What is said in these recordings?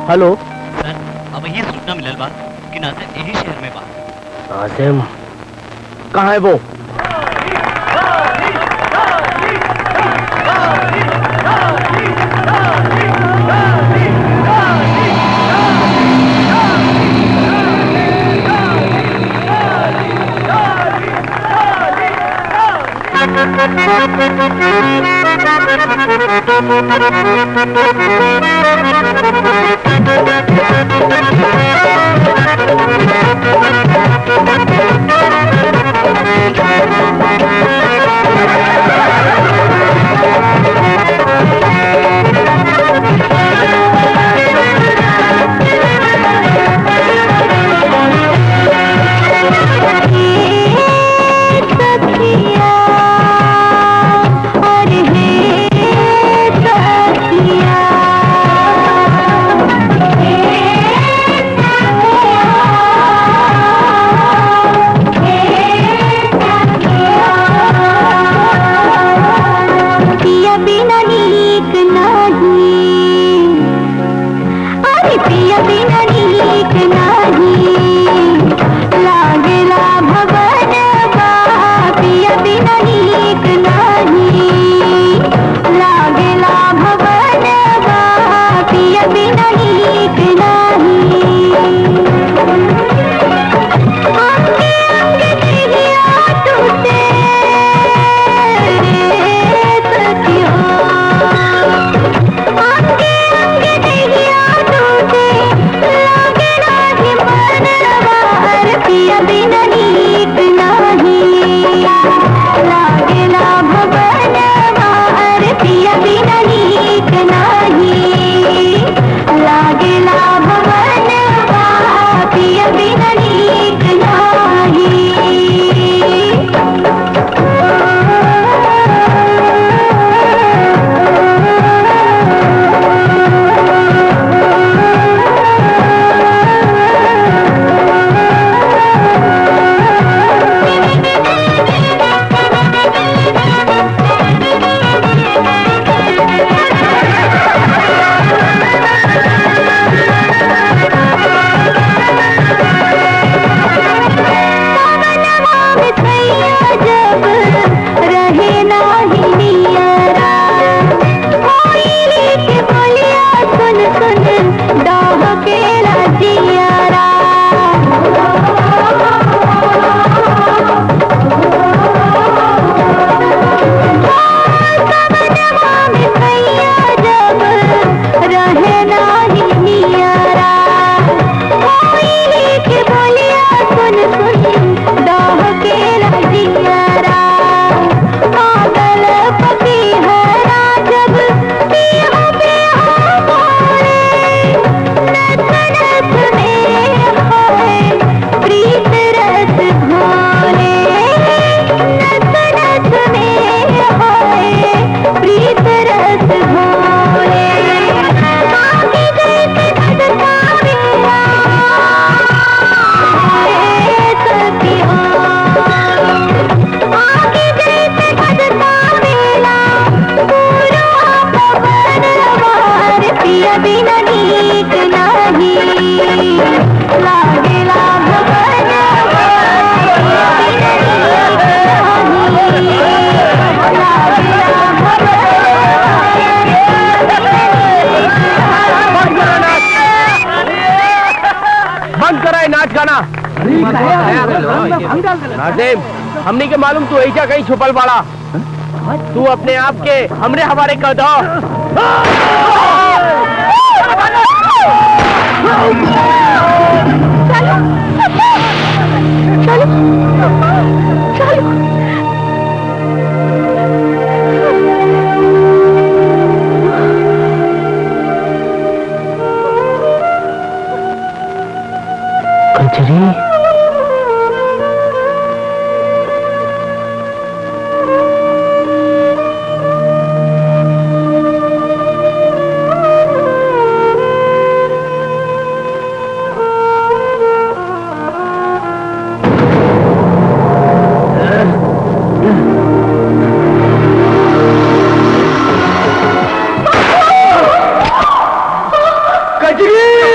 Hello सर अब ये सूचना मिलल बा कि नाजिर यही शहर में बा नाजिम कहाँ है वो पिया बिना नीक नाही अरे पिया बिना नीक नाही लागेला भवन बा पिया बिना नीक नाही लागेला भवन बा पिया बिना नीक नाही अंगे अंगे देहिया टूटे रे सखिया अंगे अंगे देहिया टूटे लागे नाही मनवा पिया बिना नीक नाही लागेला भवन मार पिया बिना नीक नाही लागेला भवन मार पिया बिना नीक नाही जब रहे नाही नियरा कोयले के बोलिया सुन सुन डाह के रजियरा कवनवा में भैया जब रहे नाही नियरा कोयले के बोलिया सुन सुन डाह के रजियरा पागल पकी हरा जब पिया पिया बोले नथ नथ में होए प्रीत रस घोले नथ नथ में होए प्रीत रस घोले आगे जैसे धड़का मेरा है सखिया आगे जैसे धड़का मेला पूरा पवन वार पिया बिना नीक नाही लागेला भवन वार पिया बिना नीक नाही लागेला बंद करा है नाच गाना नाजिम हमने के मालूम तू ऐसा कहीं छुपल पड़ा तू अपने आप के हमरे हवाले कर दो कचरी कचरी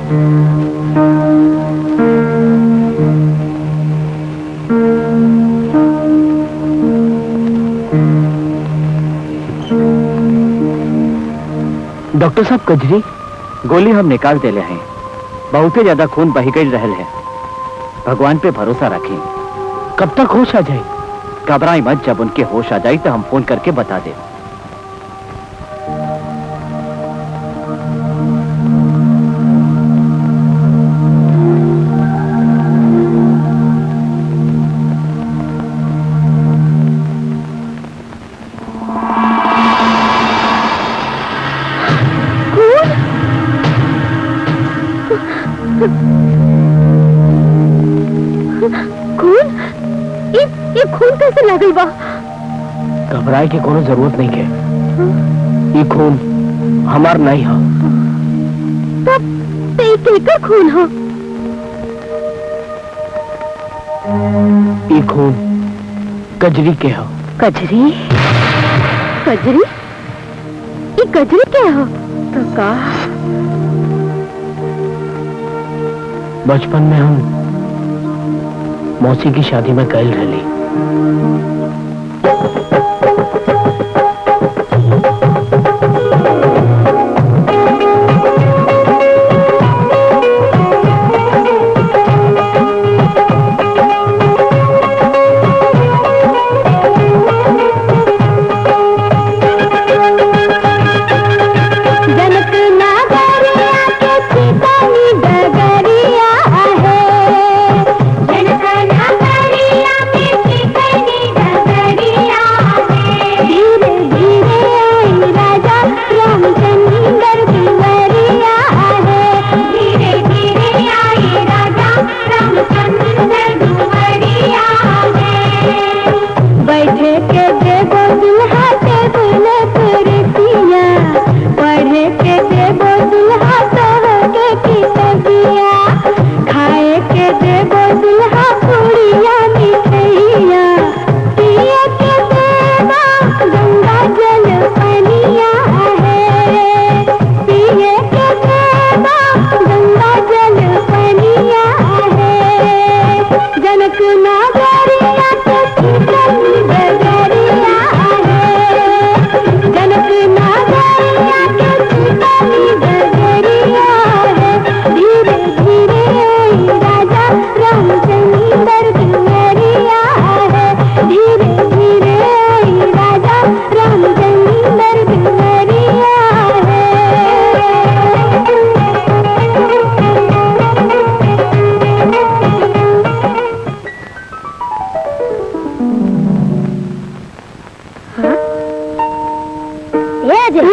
डॉक्टर साहब कजरी गोली हम निकाल देले हैं बहुते ज्यादा खून बही गई रहल है भगवान पे भरोसा रखें कब तक होश आ जाए घबराई मत जब उनके होश आ जाए तो हम फोन करके बता दे खून ये ये खून कैसे लागल बा घबराए की कोनो जरूरत नहीं है ये खून हमार नहीं है तब ते केकर खून हो ये खून कजरी के है कजरी कजरी ये कजरी क्या हो तो का बचपन में हम मौसी की शादी में गए रही जनक नागरिया के चितानी डगरिया है जनक नागरिया के चितानी डगरिया है धीरे धीरे आई राजा रामचंद्र दुवरिया है धीरे धीरे आई राजा रामचंद्र दुवरिया है बैठे के देवो दुल्हा टेबुल कुर्सिया पढ़े के देवो दुल्हा तोहके कितबिया खाए के देवो दुल्हा पुड़िया मिठैया पिए के देवा गंगा जल पनिया है पिए के देवा गंगा जल पनिया है जनक नागरिया के चितनी डगरिया है जनक नागरिया के चितनी डगरिया है धीरे धीरे आई राजा रामचंद्र दुवरिया है धीरे धीरे आई राजा रामचंद्र दुवरिया है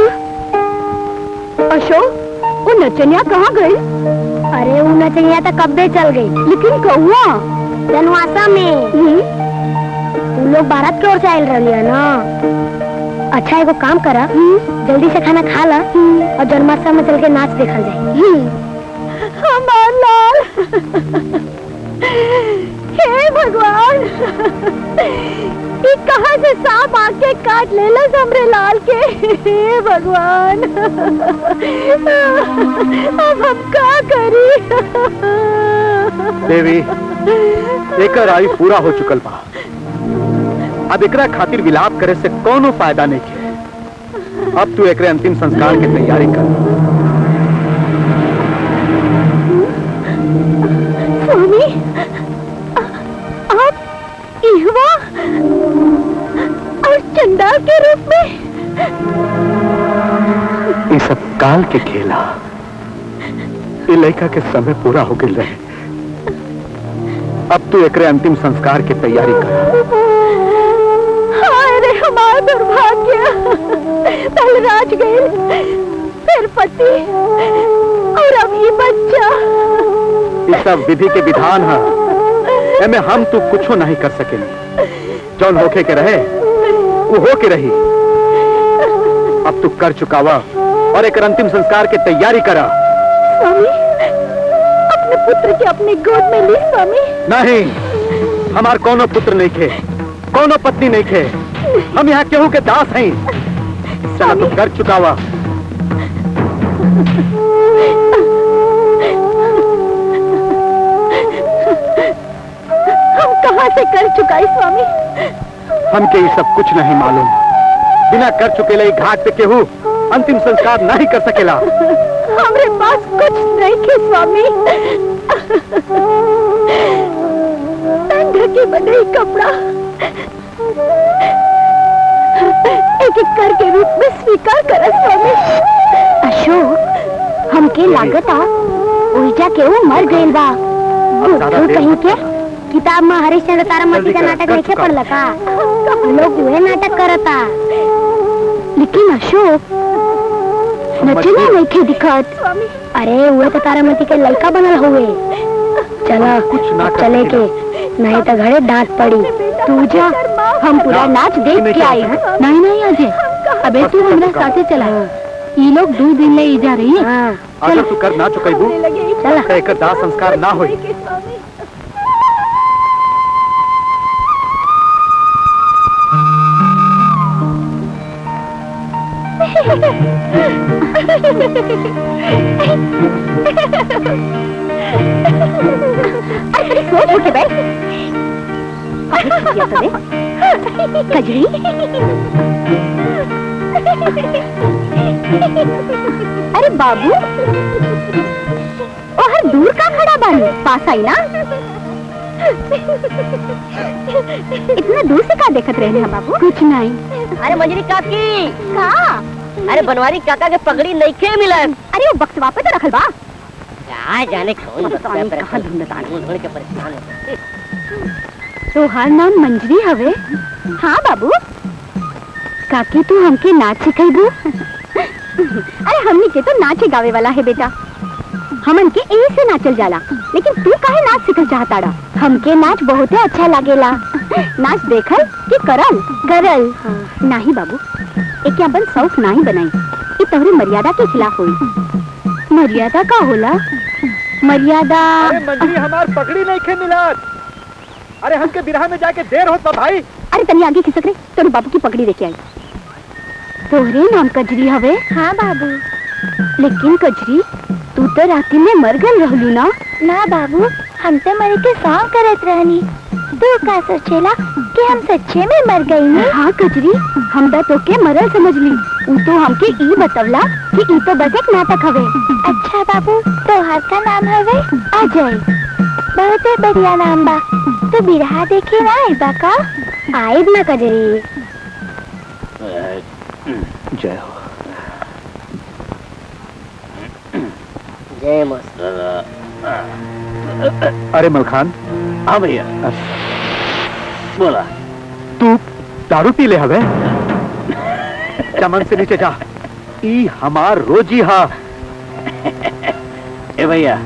अशोक वो नचनिया कहाँ गई अरे वो नचनिया तो कब्बे चल गई लेकिन कहुआ जनवासा में वो लोग भारत की ओर से आयल रही है ना अच्छा एगो काम करा जल्दी से खाना खा ला और जन्माष्टमी में चल के नाच देखल जाए हमार लाल हे भगवान ये कहाँ से सांप आके काट लेला हमरे लाल के हे भगवान अब हम का करी देवी एकर आयु पूरा हो चुकल बा अब एकरा खातिर विलाप करे से कोनो फायदा नहीं है अब तू एकरे अंतिम संस्कार की तैयारी कर स्वामी आ- आप इहवा और चंडाल के रूप में ये सब काल के खेला ये लड़का के समय पूरा हो गई रहे अब तू एकरे अंतिम संस्कार की तैयारी कर हाय रे हमारा दुर्भाग्य पहले राज गए फिर पति और अब ये बच्चा ये सब विधि के विधान है एमे हम तू कुछो नहीं कर सकेंगे जौन होके के रहे वो हो के रही अब तू कर चुकावा और एक अंतिम संस्कार की तैयारी करा स्वामी अपने पुत्र के अपनी गोद में ली स्वामी नहीं हमार कोनो पुत्र नहीं खे कोनो पत्नी नहीं खे हम यहाँ केहू के दास हैं चला तू कर चुकावा कहाँ से कर चुकाई स्वामी हमके ये सब कुछ नहीं मालूम बिना कर चुके ले घाट पे केहू अंतिम संस्कार नहीं कर सकेला हमारे पास कुछ नहीं के स्वामी ढके बंधे कपड़ा एक एक कर के रूप में स्वीकार करा स्वामी अशोक हमके लागता उल्टा के वो मर गइल बा ज्यादा बुद्धू देर कहीं मत के कर। किताब में हरिश्चंद्र तारामती का जल्दी कर, नाटक कर नहीं चुका। पढ़ का लोग वह नाटक करता लेकिन अशोक नचना गई। नहीं थे दिखत अरे वो तो तारामती के लड़का बनल हुए चला कुछ ना कर चले के सकेला। नहीं तो घरे डांट पड़ी तू जा हम पूरा ना, नाच नहीं देख के चल आई सकता। नहीं नहीं अजय अबे तू हमरा साथे चला ये लोग दो दिन ले जा रही है अगर तू कर ना चुकेबू चला तो एकर दाह संस्कार ना होई अरे सोच उठ के बैठ काहे किया तूने कजरी अरे बाबू ओहर दूर का खड़ा बानी पास आई ना इतना दूर से का देखत रहे हैं बाबू कुछ नहीं अरे मंजरी काकी का अरे बनवारी काका के पगड़ी नहीं के मिलन अरे वो बक्सवा पे तो रखल बा क्या जाने कौन पता नहीं कहाँ ढूंढता है। ढूंढ के परेशान है तोहार नाम मंजरी हवे हाँ बाबू काकी तू हमके नाच सिखेबू अरे हमनी के तो नाचे गावे वाला है बेटा हमन के यही से नाचल जाला लेकिन तू काहे नाच सिखल चाहताड़ा हमके नाच बहुते अच्छा लागेला नाच देखल कि करल करल नाही बाबू एक अपन शौक नाही बनाई ये तोहरी मर्यादा के खिलाफ हुई मर्यादा का होला मर्यादा अरे मंजरी हमार पगड़ी नहीं खे मिलत अरे हमके बिरहा में जाके देर होत बा भाई अरे तनी आगे खिसक रे तोरे बाबू की पकड़ी लेके आई तोहरे नाम कजरी हवे हाँ बाबू लेकिन कजरी तू तो राती में मर गल रहलू ना ना बाबू हम तो मरे के सॉन्ग करत रहनी तू का सोचेला कि हम सच्चे में मर गई ने हाँ कजरी हम तो तोके मरल समझ ली ऊ तो हमके ई बतवला कि ई तो बस एक नाटक हवे अच्छा बाबू तोहार का नाम हवे अजय बहुत बढ़िया नाम बा तो बिरहा देखे ना आई बा का आइब ना कजरी जय हो जय मस्त अरे मलखान हाँ भैया बोला तू दारू पी ले हवे चमन से नीचे जा ई हमार रोजी हा ए भैया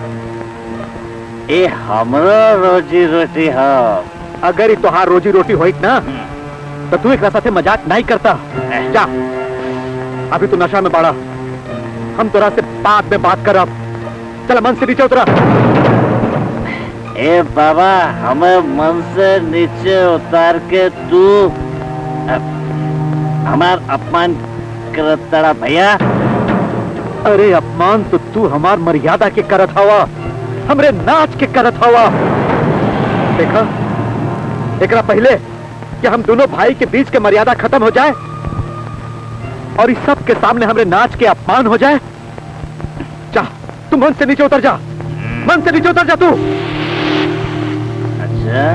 ए हमरो रोजी रोटी हो अगर ई तोहार रोजी रोटी होइत ना तो तू एकरा साथे मजाक नहीं करता जा अभी तू नशा में पड़ा हम तोरा से बाद में बात करब चल मन से नीचे उतरा ए बाबा हमें मन से नीचे उतार के तू अ, हमार अपमान करता भैया अरे अपमान तो तू हमार मर्यादा के करत हवा हमरे नाच के करत हवा देखा एकरा पहले कि हम दोनों भाई के बीच के मर्यादा खत्म हो जाए और इस सब के सामने हमरे नाच के अपमान हो जाए जा तू मन से नीचे उतर जा मन से नीचे उतर जा तू अच्छा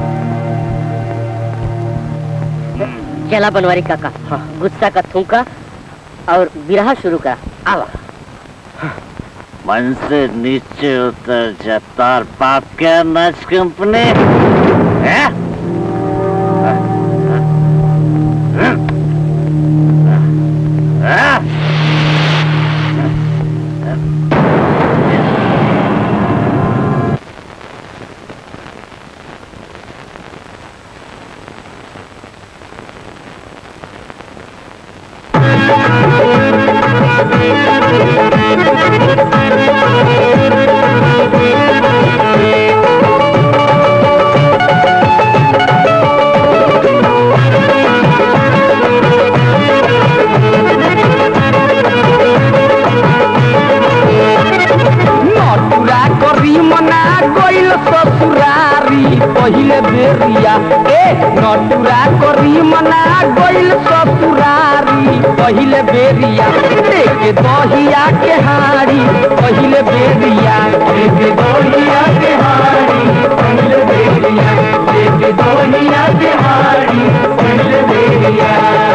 चला बनवारी काका हाँ। गुस्सा का थूका और बिरहा शुरू करा आवा मन से नीचे उतर जा तार बाप क्या नाच कंपनी है हाँ पहिले बेरिया ए नटुरा करी मना गइल ससुरारी पहिले बेरिया लेके दहिया के हारी पहिले बेरिया लेके दहिया के हारी पहिले बेरिया लेके दहिया के हारी पहिले बेरिया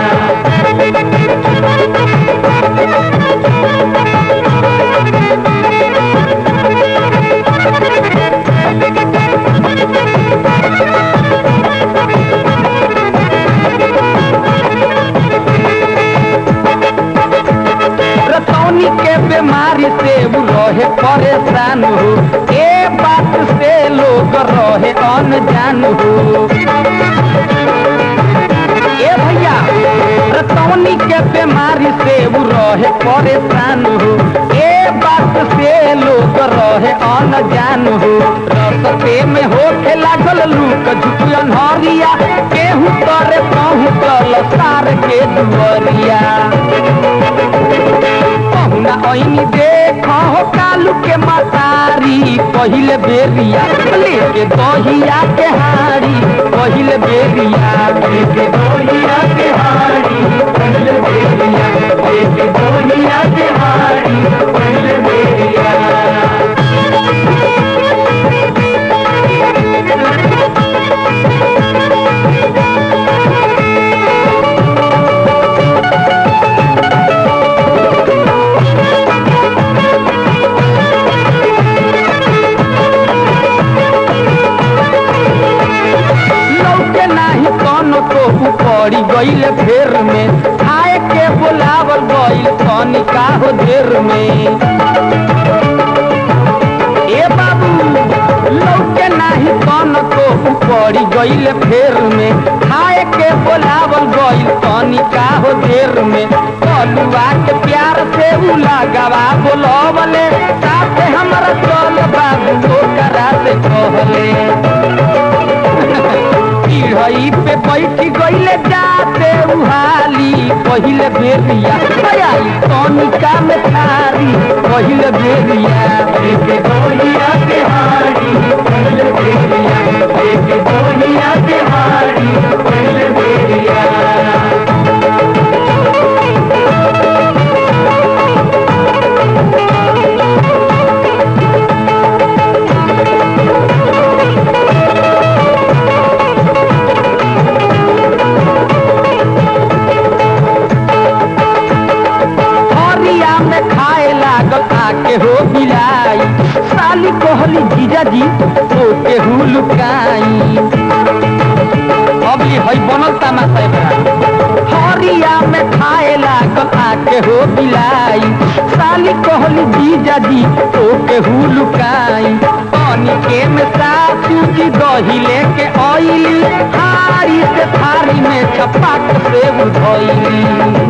रतौनी के बीमारी से वो रहे परेशान हो ए बात से लोग रहे अनजान हो ए भैया रतौनी के बीमारी से वो रहे परेशान हो ए बात से लोग रहे अनजान हो रस्ते में होके लागल लूक झुक अनहरिया केहू तरे पहुँचल सार के दुअरिया पहुना ऐनी देख हो कालू के मतारी पहिले बेरिया लेके दहिया के हारी पहिले बेरिया लेके दहिया के हारी पहिले बेरिया लेके दहिया के हारी पहिले बेरिया लौके नाही कौनो तो पड़ी गईल फेर में खाए के बोलावल गईल तनिका हो देर में ए बाबू लौके नाही कौनो तो पड़ी गईल फेर में खाए के बोलावल गईल तनिका हो देर में कलुआ के प्यार से उ लगावा बोलवले साथे हमरा चल बाबू ओकरा से कहले चिड़ई पे बैठ गईले जाते उहाली पहिले बेरिया आई तनिका में थारी पहिले बेरिया लेके गोलिया के हारी पहिले बेरिया लेके गोलिया के हारी पहिले बेरिया हरिया में खाए लागल आके हो बिलाई साली कोहली जीजा जी तो के हुलुकाई अबली हई बनल तमाशा एकरा हरिया में खाए लागल आके हो बिलाई साली कोहली जीजा जी तो के हुलुकाई पानी के में सासू जी दही लेके आईली हारी से थारी में छपाक से उधैली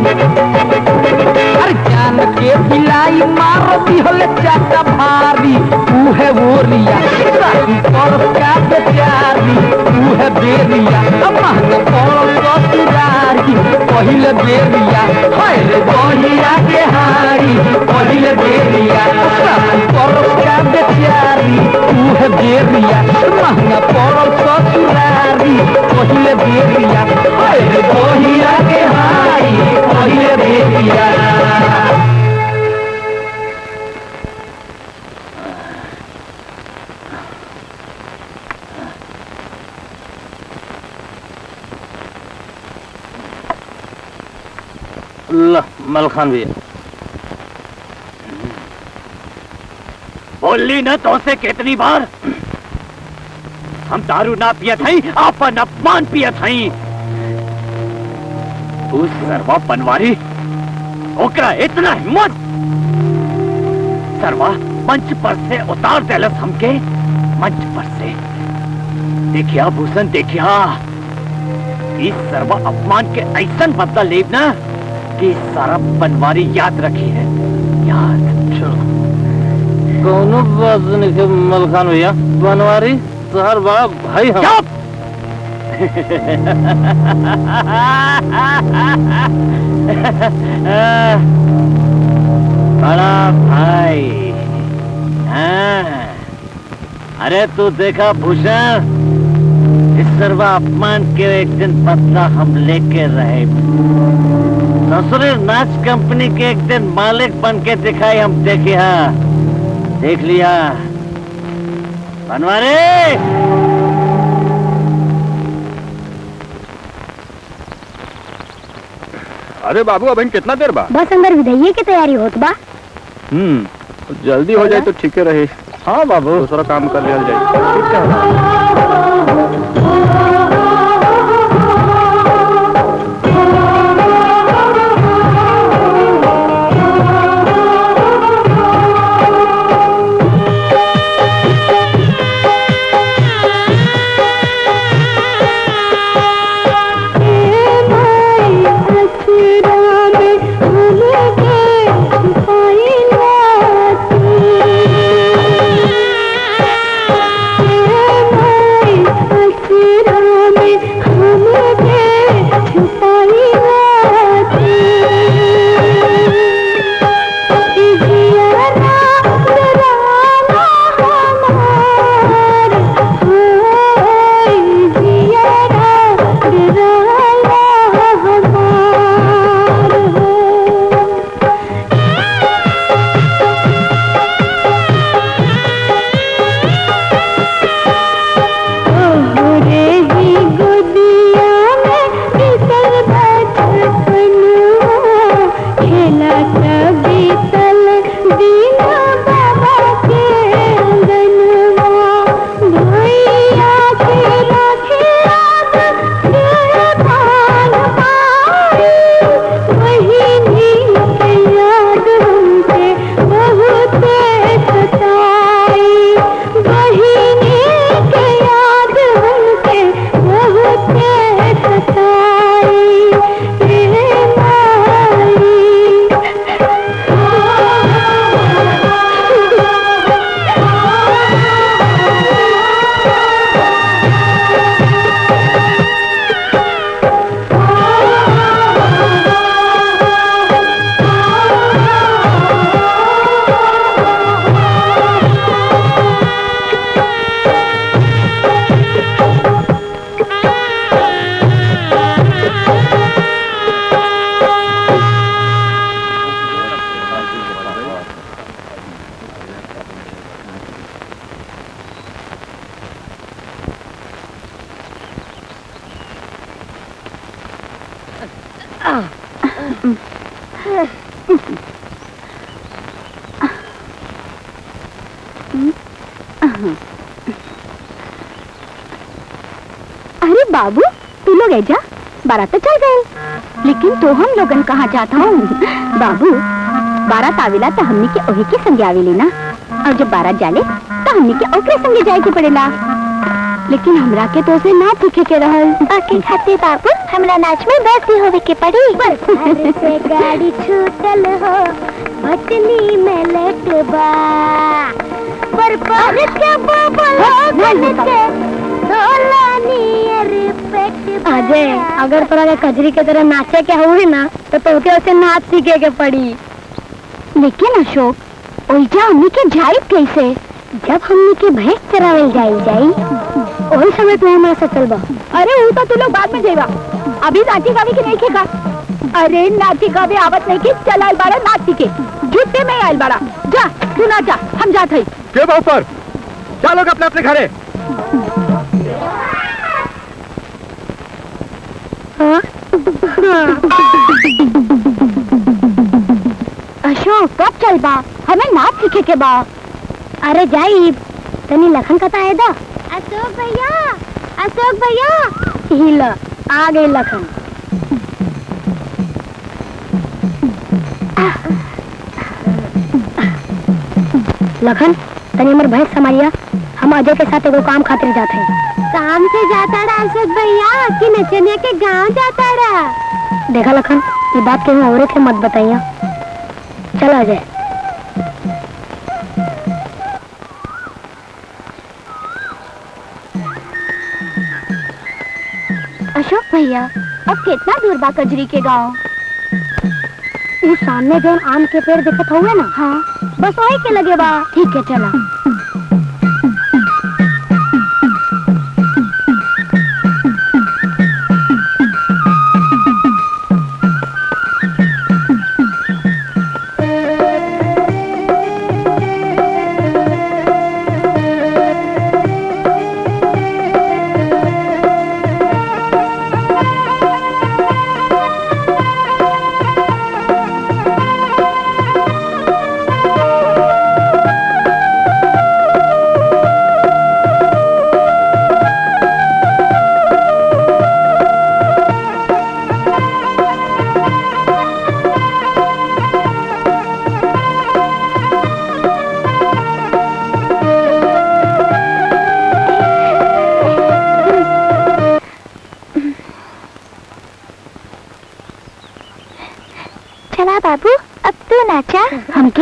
हर जान के बिलाई मारो दिहल चाटा भारी उहे बोरिया सारी पर का बेचारी उहे बेरिया महंग पड़ल ससुरारी पहिले बेरिया हाय रे बहिया के हारी पहिले बेरिया सारी पर का बेचारी उहे बेरिया महंग पड़ल ससुरारी पहिले बेरिया हाय रे बहिया के हारी पहिले बेरिया ल मलखान भैया बोली न तो से कितनी बार हम दारू ना पियत हई अपन अपमान पियत हई तू सरवा बनवारी ओकरा इतना हिम्मत सरवा मंच पर से उतार देलस हमके मंच पर से देखिया भूषण देखिया इस सर्व अपमान के ऐसन बदला लेब ना कि सारा बनवारी याद रखी है याद कौनो बात नहीं के मलखान भैया बनवारी तोहर बड़ा भाई हम चुप बड़ा भाई हाँ। अरे तू देखा भूषण इस सर्वा अपमान के एक दिन बदला हम लेके रहे ससुर नाच कंपनी के एक दिन मालिक बन के दिखाई हम देखे हाँ देख लिया बनवारे अरे बाबू अब कितना देर बा बस अंदर विधैये की तैयारी होत बा हम्म जल्दी हो जाए तो ठीक रहे हाँ बाबू दूसरा काम कर लिया जाए अरे बाबू तू लोग ऐजा बारात तो चल गए लेकिन तो हम लोगन कहाँ जाता हूँ बाबू बारात आवेला तो हमनी के ओही के संगे आवेली ना और जब बारात जाले तो हमनी के ओकरे संगे जाए के पड़ेला लेकिन हमरा के तो से ना सीखे के रहल बाकी खाते बाबू हमरा नाच में बस भी होवे के पड़ी से गाड़ी छूटल हो भटनी में लटबा पर पर के बबल हो के अजय अगर तोरा के कजरी के तरह नाचे के हुए ना तो तोके उसे नाच सीखे के पड़ी लेकिन अशोक ओइजा हमनी के जाई कैसे जब हमनी के भैंस चरावल जाई जाई ओही समय तू हमारा से चलबा अरे वो तो तू लोग बाद में जाइबा अभी नाची गावी के नहीं खेगा अरे नाची गावी आवत नहीं की चल आइल बाड़ा नाची के जुटे में आइल बाड़ा जा तू ना जा हम जात हई के बा ऊपर चलो अपने अपने घरे हाँ? अशोक कब चल बा हमें नाच सीखे के बा अरे जाई तनी लखन कता है दा अशोक भैया अशोक भैया हिल आ गई लखन लखन तनी हमर भैंस समारिया हम अजय के साथ एगो काम खातिर जाते हैं काम से जाता रहा अशोक भैया कि नचनिया के गांव जाता रहा देखा लखन ये बात के और के मत बताइया चल अजय अशोक भैया अब कितना दूर बा कजरी के गांव इस सामने जो आम के पेड़ दिखत हुए ना हाँ बस वही के लगे बा ठीक है चला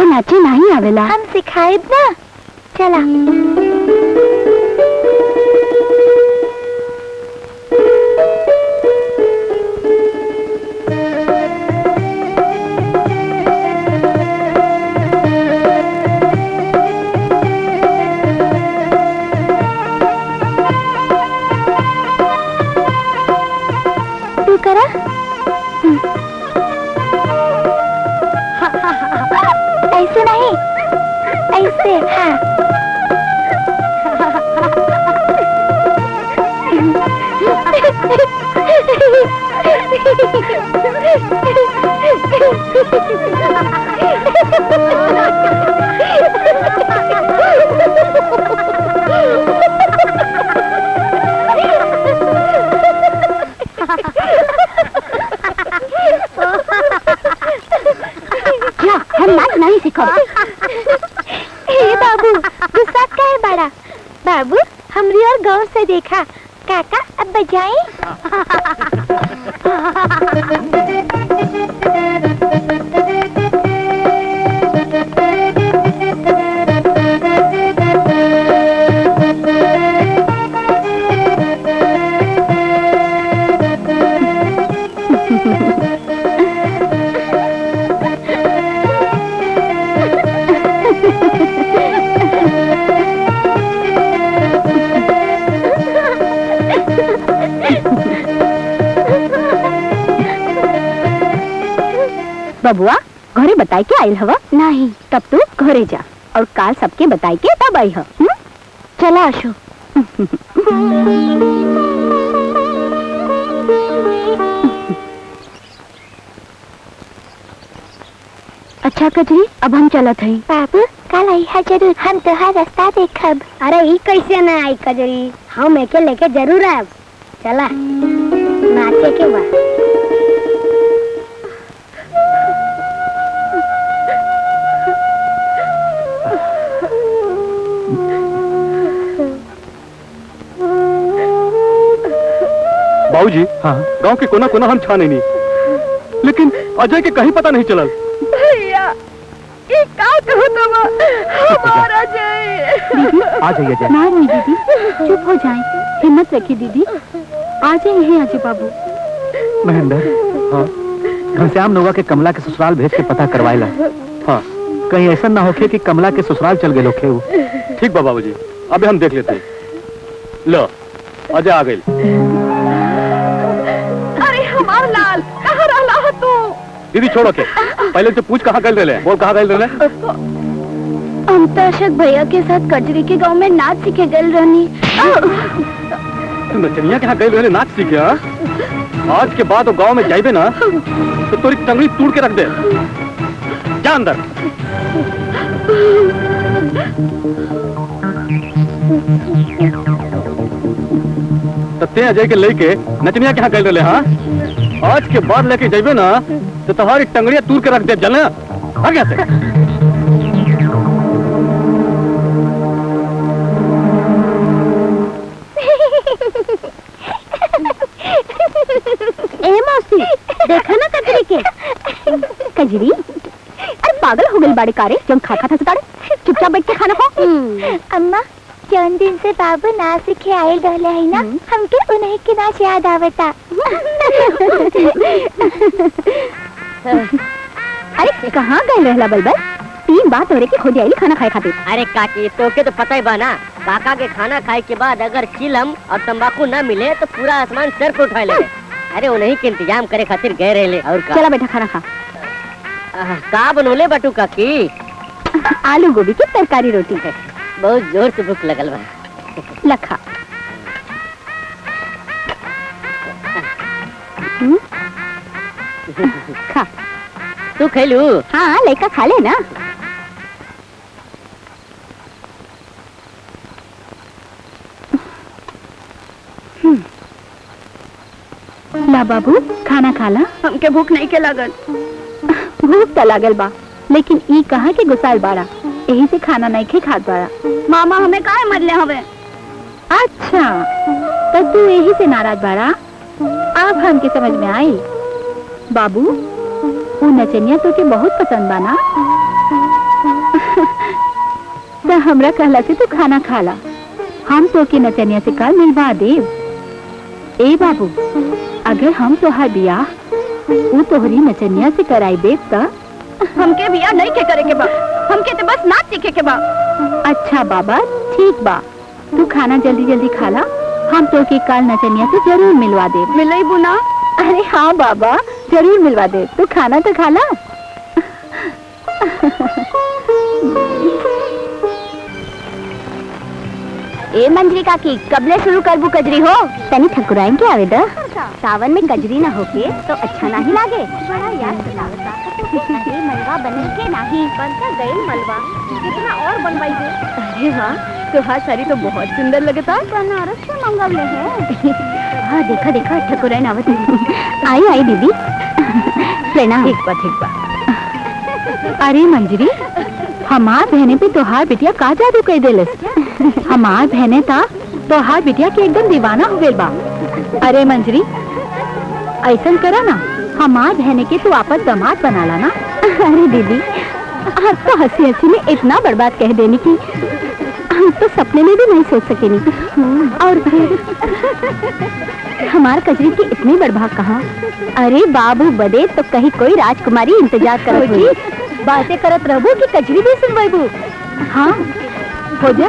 नाचे नहीं आवेला हम सिखाए ना चला तू करा ऐसे नहीं ऐसे हाँ क्या हम नाच नहीं सीखो हे बाबू गुस्सा का है बड़ा बाबू हमरी और गौर से देखा काका अब बजाएं बबुआ घरे बताई के आयल हवा नहीं तब तू घरे जा और काल सबके बताई के तब आई ह हम्म? चला आशु अच्छा कजरी अब हम चलत हई बाबू कल आई है जरूर हम तोहार रास्ता देखब अरे ई कैसे ना आई कजरी हम एके लेके जरूर आब चला नाचे के बा बाबूजी हाँ गांव के कोना कोना हम छाने नहीं लेकिन अजय के कहीं पता नहीं चलल भैया ये का कहो तुम हमारा जय आ जाइए अजय ना नहीं दीदी चुप हो जाए हिम्मत रखिए दीदी आ जाइए अजय बाबू महेंद्र हाँ घनश्याम नोवा के कमला के ससुराल भेज के पता करवाएला हाँ कहीं ऐसा ना होके कि कमला के ससुराल चल गए लोखे वो ठीक बा बाबूजी अबे हम देख लेते हैं लो अजय आ गई अरे हमार लाल कहाँ रहला हो तू दीदी छोड़ो के पहले से पूछ कहाँ गए रहे बोल कहाँ गए रहे हम तो अशोक भैया के साथ कजरी के गांव में नाच सीखे गल रहनी तू नचनिया के यहाँ गए रहे नाच सीखे हाँ आज के बाद वो गांव में जाइबे ना तो तोरी टंगड़ी तोड़ के रख दे जा अंदर तो ते अजय के लेके नचनिया के यहाँ गए रहे हाँ आज के बाद लेके जाइबे ना तो तुम्हारी टंगड़िया तूर के रख दे जलना आ गया से ए मौसी देखा ना कजरी के कजरी अरे पागल हो गई बाड़ी कारे जब खा खा था सताड़े चुपचाप बैठ के खाना खा अम्मा जौन दिन से बाबू नाच सीखे आयल रहले है ना हमके उन्हीं के नाच याद आवता अरे कहाँ गए रहला बलबल तीन बार तोरे के खुद आइली खाना खाए खातिर अरे काकी तोके तो पता ही बा ना काका के खाना खाए के बाद अगर चिलम और तंबाकू न मिले तो पूरा आसमान सर पे उठा ले अरे उन्हीं के इंतजाम करे खातिर गए रहे और का, चला बेटा खाना खा आह, का बनोले बटू काकी आलू गोभी की तरकारी रोटी है बहुत जोर से भूख लगल बा लखा हम्म? खा तू खेलू हाँ लेकर खा ले ना ला बाबू खाना खाला हमके भूख नहीं के लागल भूख तो लागल बा लेकिन ई कहा के गुसाल बाड़ा यही से खाना नहीं खे खात बाड़ा मामा हमें काहे मरले हवे अच्छा तो तू यही से नाराज बाड़ा अब हमके समझ में आई बाबू वो नचनिया तो के बहुत पसंद बा ना तो हमरा कहला से तू खाना खाला हम तो के नचनिया से काल मिलवा देव ए बाबू अगर हम तोहार बियाह ऊ तोहरी नचनिया से कराई देव त हमके बियाह नहीं के करे के बा हमके तो बस नाच सीखे के बा अच्छा बाबा ठीक बा तू खाना जल्दी जल्दी खाला हम तो के काल नचनिया से जरूर मिलवा दे मिलई बुना अरे हाँ बाबा जरूर मिलवा दे तू खाना तो खाला ए मंजरी काकी कबले शुरू करबू कजरी हो तनी ठकुराइन के आवेदा सावन में कजरी ना होके तो अच्छा नहीं लागे बड़ा याद दिलावता अरे मलवा बने के नहीं बनता गए मलवा कितना और बनवाई दे अरे वाह तुहार साड़ी तो बहुत सुंदर लगता बनारस से मंगवले है हाँ देखा देखा ठकुराइन आवत है। आई आई दीदी प्रणाम ठीक बा ठीक बा अरे मंजरी हमार बहने पे तोहार बिटिया का जादू कह देलस हमार बहने था तोहार बिटिया के एकदम दीवाना हो गइल बा अरे मंजरी ऐसन करा ना हमार बहने के तू आपस दामाद बना ला ना अरे दीदी आप तो हंसी हंसी में इतना बर्बाद कह देने की हम तो सपने में भी नहीं सोच सकेनी और फिर हमार कजरी की इतनी बर्बाद कहाँ अरे बाबू बदे तो कहीं कोई राजकुमारी इंतजार करत हुई बातें करत रहबो कि कजरी भी सुनबू हाँ हो जा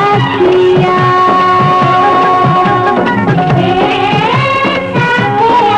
अरे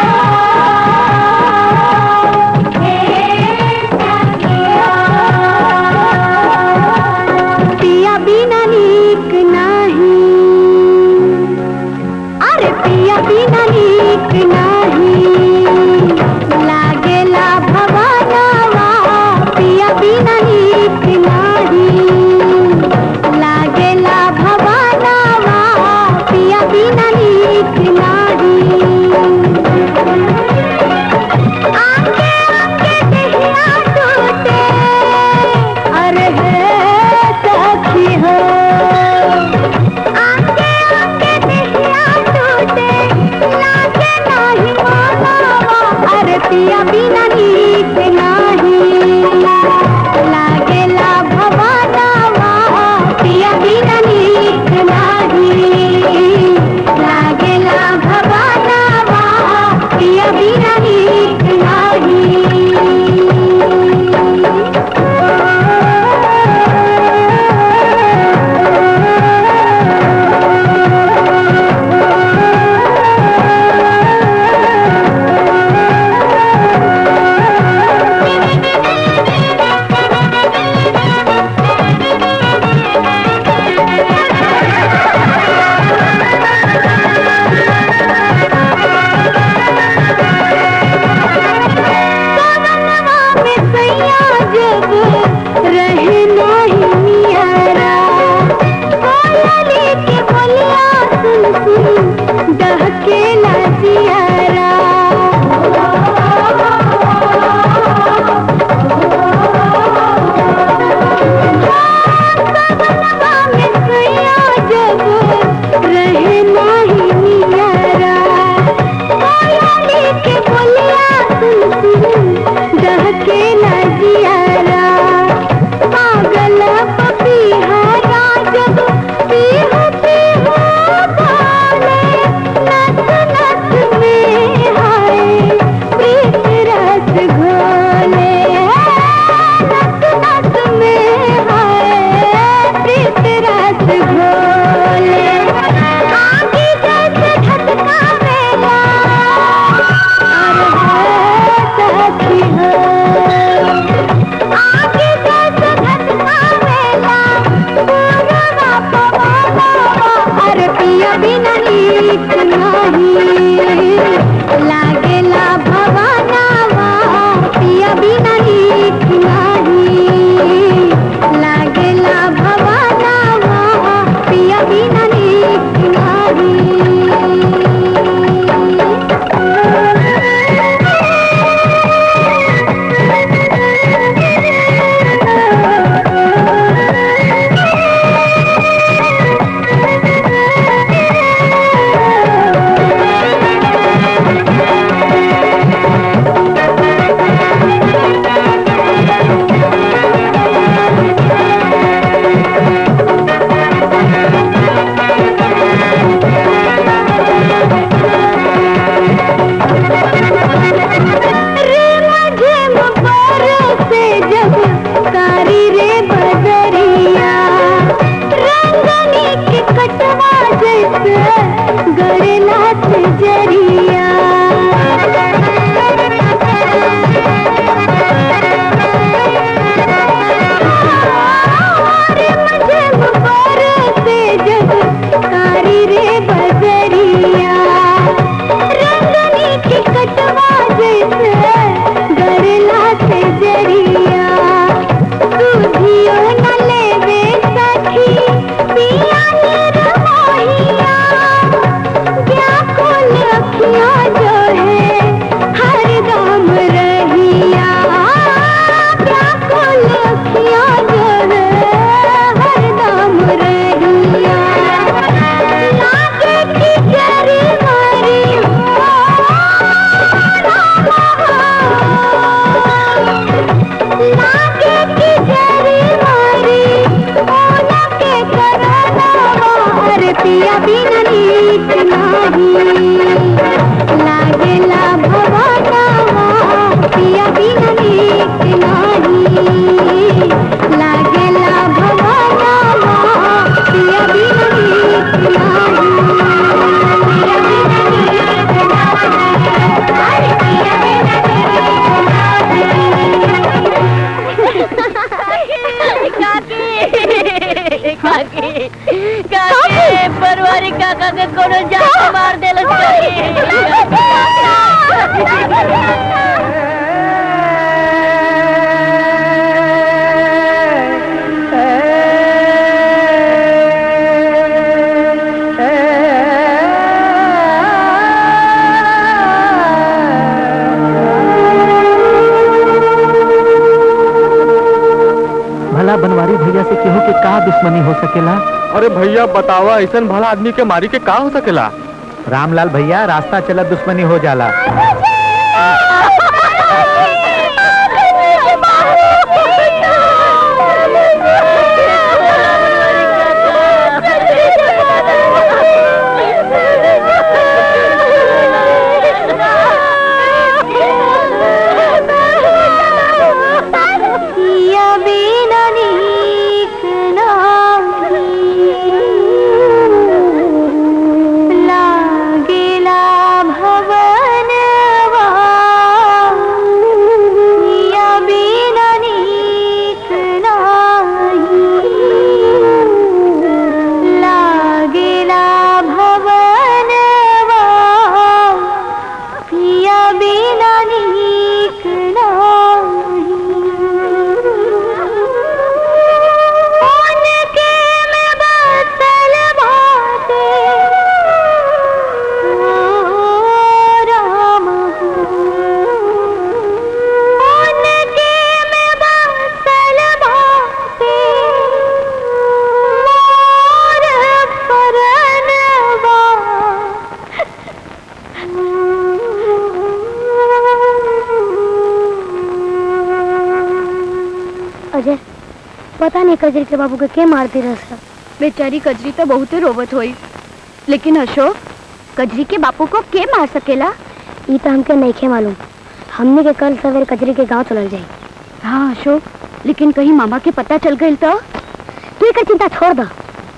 काकी काकी काकी परवारी काका के कोनो जान मार देलस भला बनवारी भैया से केहू के का दुश्मनी हो सकेला अरे भैया बतावा ऐसा भला आदमी के मारी के का हो सकेला रामलाल भैया रास्ता चला दुश्मनी हो जाला या बिना नीक नाही लागेला भवनवा या बिना नीक नाही लागेला भवनवा पिया बिना नीक उनके में बसल बाटे ओ राम उनके में बसल बाटे मोर परनवा अजय पता नहीं कजरी के बाबू के के मारती रहा बेचारी कजरी तो बहुत रोवत हुई लेकिन अशोक कजरी के बापू को के मार सकेला ये तो हमके नहीं खे मालूम हमने के कल सवेरे कजरी के गांव चलल जाई हाँ अशोक लेकिन कहीं मामा के पता चल गई तो तू एक चिंता छोड़ दो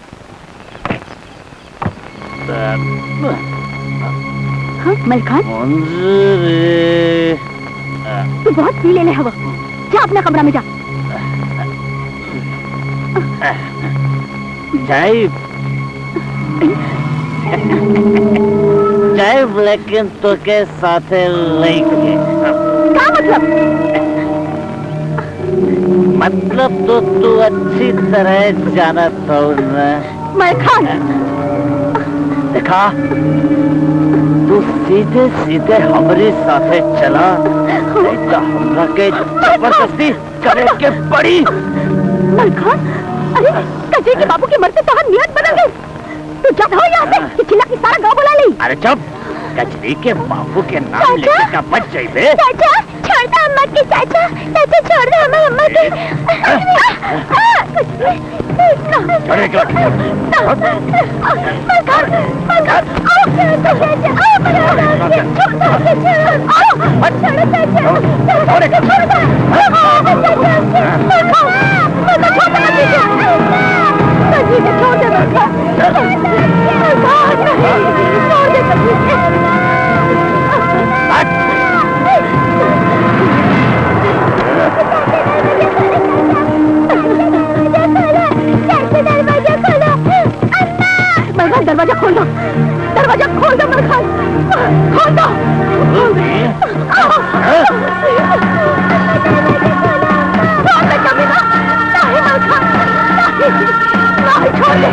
हाँ मलखान तू बहुत पी ले ले हवा जा अपना कमरा में जा जय जय लेकिन तो के साथे लेके क्या मतलब मतलब तो तू अच्छी तरह जानत हो ना मलखान देखा तू सीधे सीधे हमारे साथे चला नहीं तो हमरा के जबरदस्ती करे के पड़ी मलखान अरे कजरी के बाबू के मरते तो हम नियत बदल गई तू जब हो यहाँ से कि चिल्ला के सारा गांव बुला ली अरे चुप कचरी के बाबू के नाम लेके का बच जाइबे चाचा छोड़ दो अम्मा की चाचा चाचा छोड़ दो हमें अम्मा की छोड़े क्यों? मरखान दरवाजा खोल दो दरवाजा खोल दो मरखान खोल दो खोल दे कमीना नहीं मरखान नहीं नहीं छोड़ दे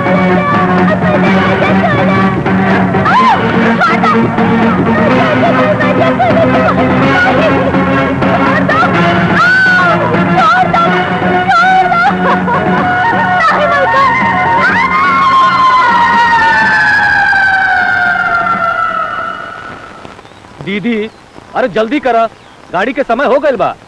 दीदी अरे जल्दी करा गाड़ी के समय हो गइल बा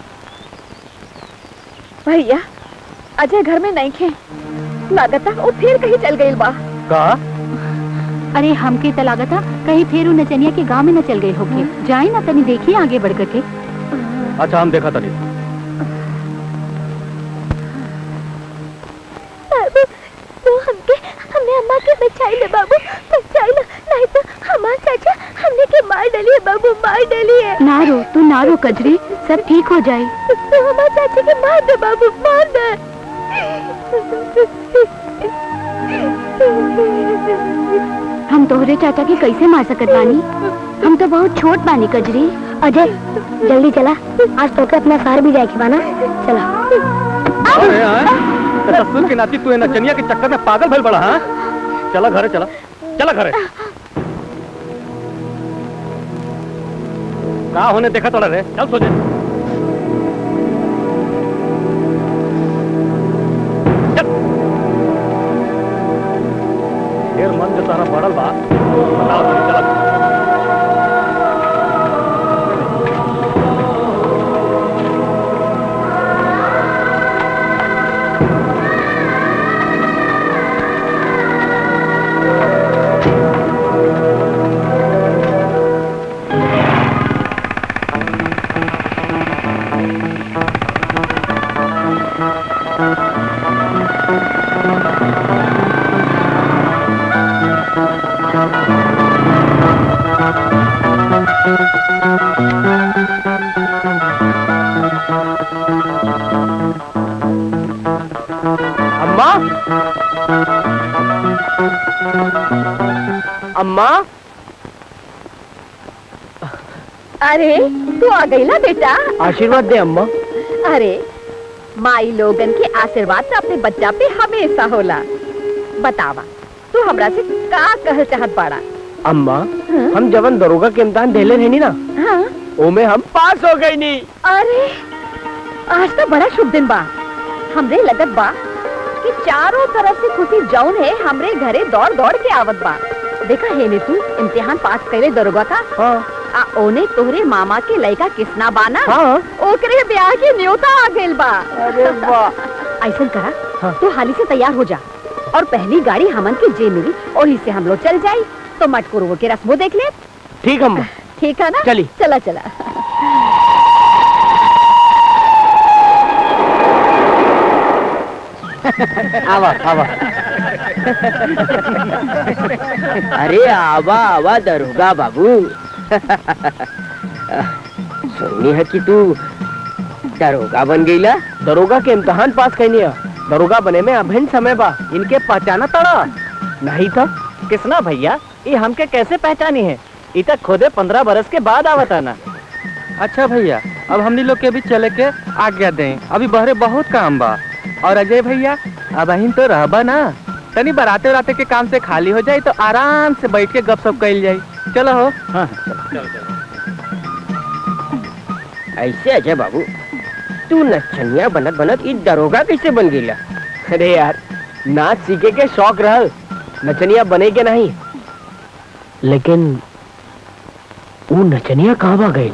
भैया अजय घर में नहीं खे लागता वो फिर कहीं चल गई बा का अरे हमके त लागता कहीं फिर उ नचनिया के गांव में न चल गए होके जाए ना तनी देखिए आगे बढ़ के अच्छा हम देखा तनी बाबू तू हमके हमें अम्मा के बचाई ले बाबू बचाई ले नहीं तो हमार चाचा हमने के मार डाली है बाबू बाबू मार डली है ना रो तू ना रो कजरी सब ठीक हो जाए हमारे चाची के मार दे बाबू मार दे हम तोहरे चाचा के कैसे मार सकत बानी हम तो बहुत छोट बानी कजरी अजय जल्दी चला आज तो के अपना शहर भी जाए के बाना चला अरे हाँ? तेरा ससुर के नाती तू है नचनिया के चक्कर में पागल भइल बड़ा हाँ चला घरे चला चला घरे का होने देखा तोड़ा रे चल सोचे चल। ढेर मन जो तारा पड़ल बा बताओ तू, चला अम्मा अम्मा अरे तू आ गई ना बेटा आशीर्वाद दे अम्मा अरे माई लोगन के आशीर्वाद तो अपने बच्चा पे हमेशा होला बतावा तू हमरा से का कहल चाहत बाड़ा अम्मा हम जवन दरोगा के इम्तान देले रहनी ना हाँ ओमे हम पास हो गई नी अरे आज तो बड़ा शुभ दिन बा हमरे लगत बा कि चारों तरफ से खुशी जौन है हमरे घरे दौड़ दौड़ के आवत बा देखा है ने तू इम्तिहान पास करे दरोगा का हाँ आ ओने तोहरे मामा के लड़का किसना बाना हाँ ओकरे ब्याह के न्योता आ गइल बा अरे वाह ऐसा करा हाँ। तू हाली से तैयार हो जा और पहली गाड़ी हमन के जे मिली और से हम लोग चल जाई तो मटकुरुओं के रस्मों देख ले ठीक अम्मा ठीक है ना चली। चला चला आवा आवा अरे आवा आवा दरोगा बाबू सुननी है कि तू दरोगा बन गईला दरोगा के इम्तहान पास कैनी है दरोगा बने में अभिन्न समय बा इनके पहचाना तड़ा नहीं था किसना भैया ये हमके कैसे पहचानी है ये तक खुदे पंद्रह बरस के बाद आवता ना अच्छा भैया अब हमनी लोग के भी चले के आज्ञा दें अभी बहरे बहुत काम बा और अजय भैया अब अहिन तो रहबा ना तनी बराते बराते के काम से खाली हो जाए तो आराम से बैठ के गपशप कैल जाए चलो हो हाँ ऐसे अजय बाबू तू नचनिया बनत बनत ई दरोगा कैसे बन गईला अरे यार नाच सीखे के शौक रहल नचनिया बने के नहीं लेकिन वो नचनिया कहाँ गई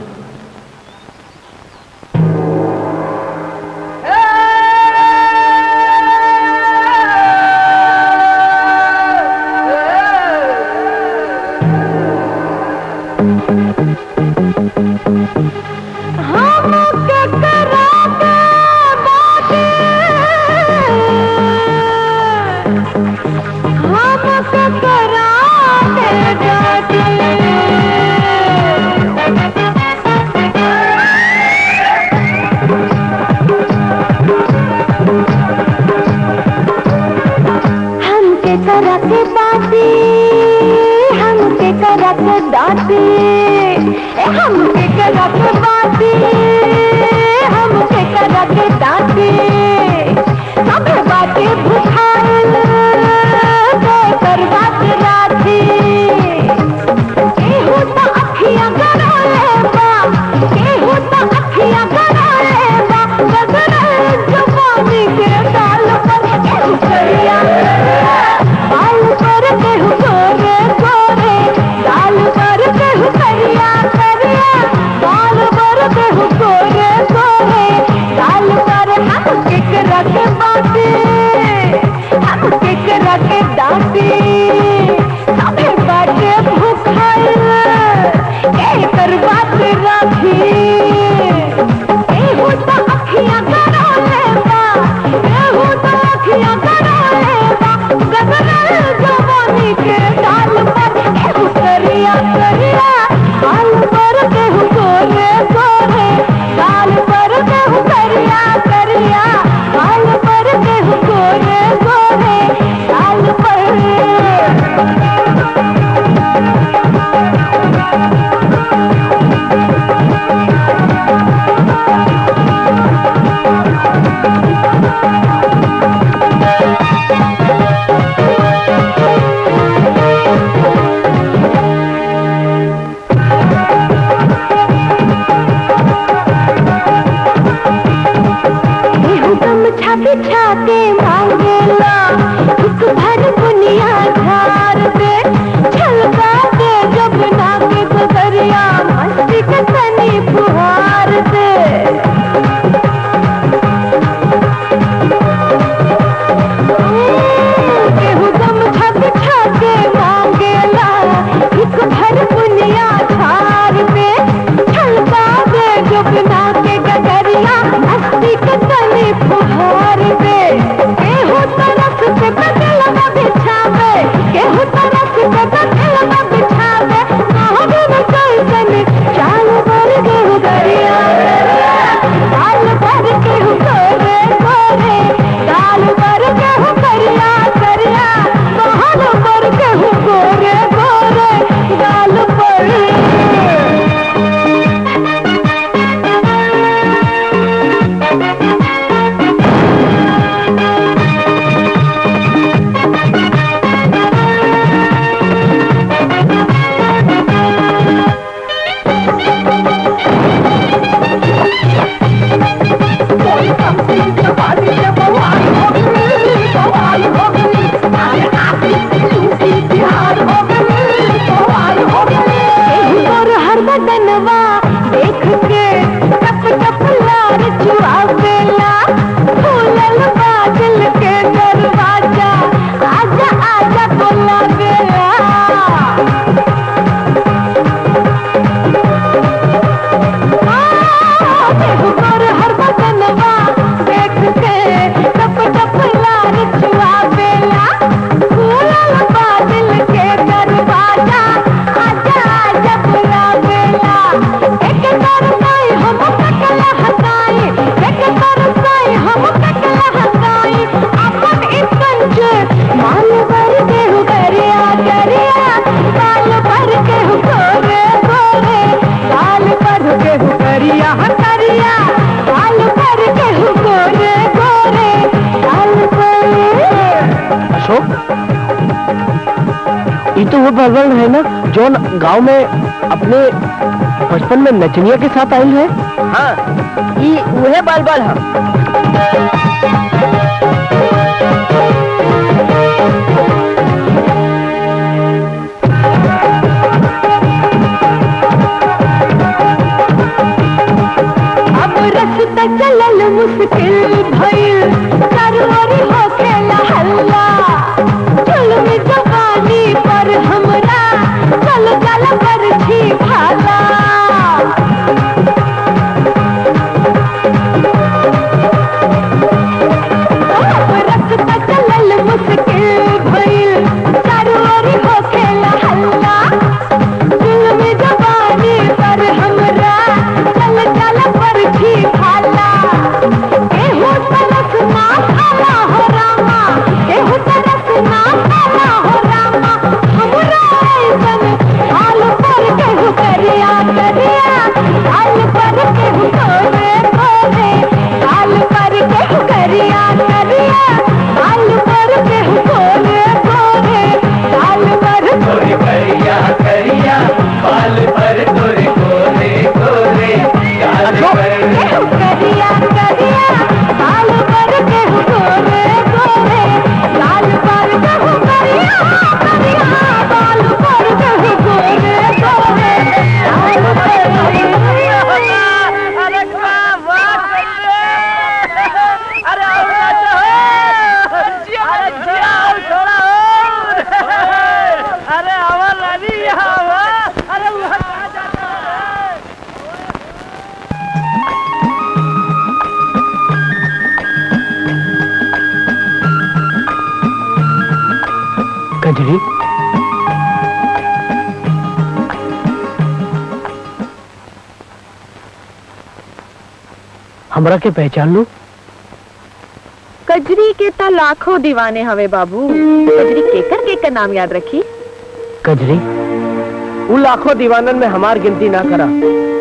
हमके करक बाती हमके करक दाती ए, हमके करक बाती हमके करक दाती सब बाती भुखाइल कर बात राती केहू तो अखियां गड़ोले बा केहू तो अखियां गड़ोले बा गगन जवानी के डाल पर केहू करिया बाल पर केहू गोरे गोरे गाल पर केहू करिया करिया बाल पर केहू गोरे गोरे गाल पर हम किक रख बाटे हम किक रख दाटी सबे बाटे भूखाइल के कर बात राखी एहू तो अखियां गड़ोले बा एहू तो अखियां गड़ोले बा गगन जवानी के डाल पर एहू करिया करिया बाल पर गमछा बिछा के मांगेला एक भर दुनिया झार दे छलका दे जब नाक गुजरिया मस्ती के तनी फुहार दे केहू गमछा बिछा के मांगेला एक भर दुनिया झार दे छलका दे जब नाक गगरिया मस्ती के तनी फुहार दे केहू तरफ से बदलवा बिछावे केहू तरफ से बदलवा बिछावे कहोगे न कैसन चाल भर केहू दरिया चाल भर केहू गोरे गोरे चाल भर केहू करिया करिया महल भर केहू गोरे गोरे गाल पर और हर बदनवा देख के टप टप लार चुआवेला फूलल बादल के दरवाजा आजा आजा बोलावेला और हर बदनवा देख के टप टप लार चुआवेला फूलल बादल के दरवाजा आजा आजा बुलावेला एक तरसाई हम कटला हटाई एक तरसाई हम कटला हटाई अपन ई पंच माल भर के हु गरिया गरिया काल भर के हु गोरे गोरे काल भर के हु गरिया करिया काल भर के हु गोरे गोरे काल पर अशोक ये तो वो भगवान है ना जो गांव में अपने बचपन में नचनिया के साथ आई है हाँ ई उहे बाल बाल है अब रस्ता चलल मुश्किल भइल सरवरी हो खेला हल्ला चल जवानी पर हमरा चल चल पर छी भाला अब रस्ता चलल मुश्किल भइल सरवरी हो खेला हल्ला जुल्म जवानी पर हमरा चल चल पर छी भाला एहो तरस ना खाला हो रामा एहो तरस ना खाला हो रामा हमरा ऐसन हाल पर केहू करिया करिया हाल पर केहू कोरे कोरे हाल पर केहू करिया करिया हाल पर केहू कोरे कोरे हाल पर तोरे करिया करिया बाल पर तोरे गोरे गोरे गाल पर केहू करिया करिया हाल पर केहू कोरे कोरे हाल पर केहू करिया करिया हाल पर केहू कोरे कोरे हाल पर अरे क्या बात अरे अरे जिया थोड़ा अरे अमर रानी यहाँ हुआ अरे वहाँ कहाँ जाता है कजरी हमरा के पहचान लो कजरी के ता लाखों दीवाने हवे बाबू कजरी केकर केकर नाम याद रखी कजरी उन लाखों दीवानन में हमार गिनती ना करा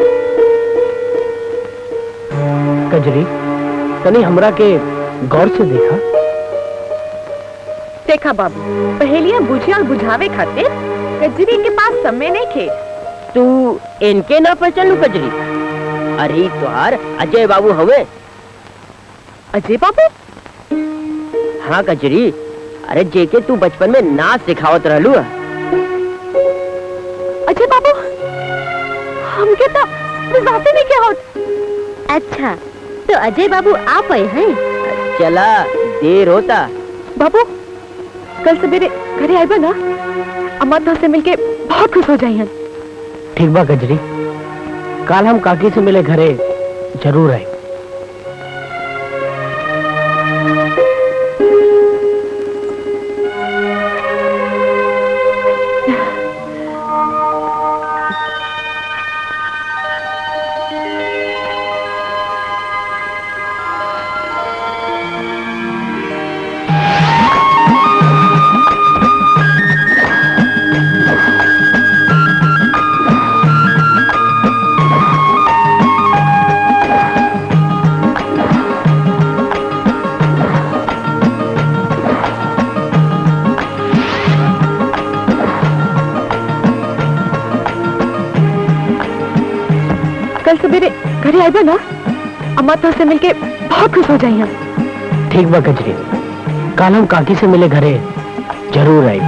कजरी तनी हमरा के गौर से देखा देखा बाबू पहेलियां बुझे और बुझावे खातिर कजरी के पास समय नहीं खे तू इनके ना पहचानू कजरी अरे तुहार अजय बाबू हवे अजय बाबू हाँ कचरी अरे जेके तू बचपन में नाच सिखावत रहलू है अजय बाबू हमके तो विजाते नहीं क्या होत अच्छा तो अजय बाबू आप आए हैं चला देर होता बाबू कल सवेरे घरे आए ना अम्मा तो से मिलके बहुत खुश हो जाइए ठीक बा गजरी काल हम काकी से मिले घरे जरूर आए कल सवेरे घरे आए ना अम्मा तो से मिलके बहुत खुश हो जाइए ठीक बा गजरी काल हम काकी से मिले घरे जरूर आए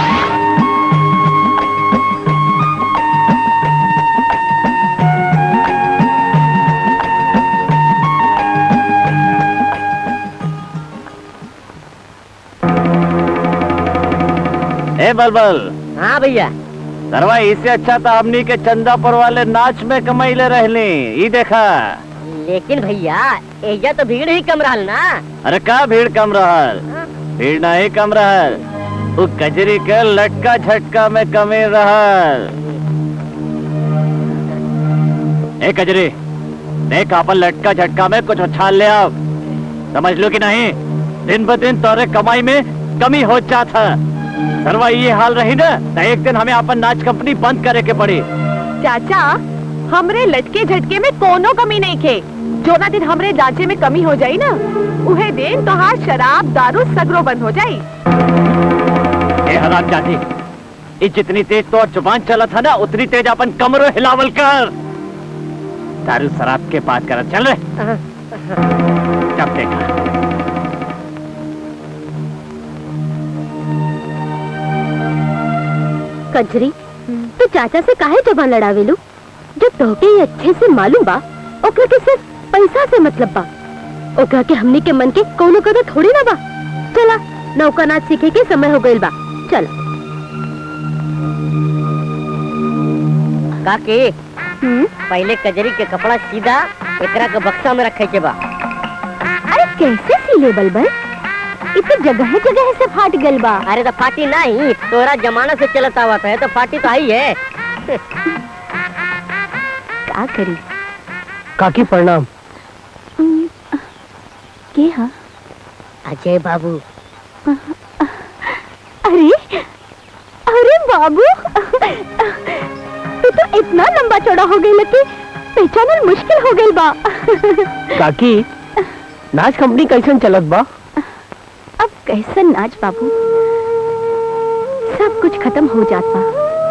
ए बलबल हाँ भैया सरवा इससे अच्छा तो हमनी के चंदापुर वाले नाच में कमाई ले रहली ई देखा लेकिन भैया एजा तो भीड़ ही कम रहल ना अरे का भीड़ कम रहल भीड़ नहीं कम रहल उ कजरी के लटका झटका में कमी रहल ए कजरी देख अपन लटका झटका में कुछ उछाल ले अब समझ लो कि नहीं दिन ब दिन तोरे कमाई में कमी हो जात है सरवा ये हाल रही ना तो एक दिन हमें अपन नाच कंपनी बंद करे के पड़ी चाचा हमरे लटके झटके में कोनो कमी नहीं खे जो ना दिन हमरे जांचे में कमी हो जाई ना उहे दिन तोहार शराब दारू सगरो बंद हो जाई ए हराम जाती ये जितनी तेज तो जुबान चला था ना उतनी तेज अपन कमरों हिलावल कर दारू शराब के बात कर चल रे जब देखा कजरी तो चाचा से काहे जबान लड़ावेलू जो तोहके ये अच्छे से मालूम बा ओकरा के सिर्फ पैसा से मतलब बा ओकरा के हमनी के मन के कोनो कदर थोड़ी ना बा चला नौका नाच सीखे के समय हो गइल बा चल काकी पहले कजरी के कपड़ा सीधा एकरा के बक्सा में रखे के बा अरे कैसे सिले बलबल इतने जगह जगह से फाट गइल बा अरे तो फाटी नहीं तोरा जमाना से चलता हुआ था तो फाटी तो आई है का करी काकी प्रणाम के हा अजय बाबू अरे अरे बाबू तू तो इतना लंबा चौड़ा हो गई कि पहचानल मुश्किल हो गई बा काकी नाच कंपनी कैसन चलत बा अब कैसन नाच बाबू सब कुछ खत्म हो जात बा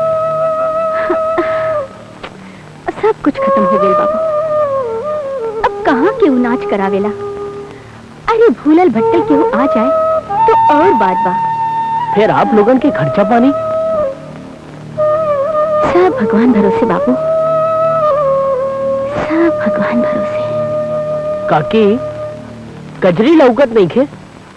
सब कुछ खत्म हो गई बाबू अब कहाँ केहू नाच करावेला अरे भूलल भट्टल केहू आ जाए तो और बात बा फिर आप लोगन के खर्चा पानी सब भगवान भरोसे बाबू सब भगवान भरोसे काकी कजरी लौकत नहीं खे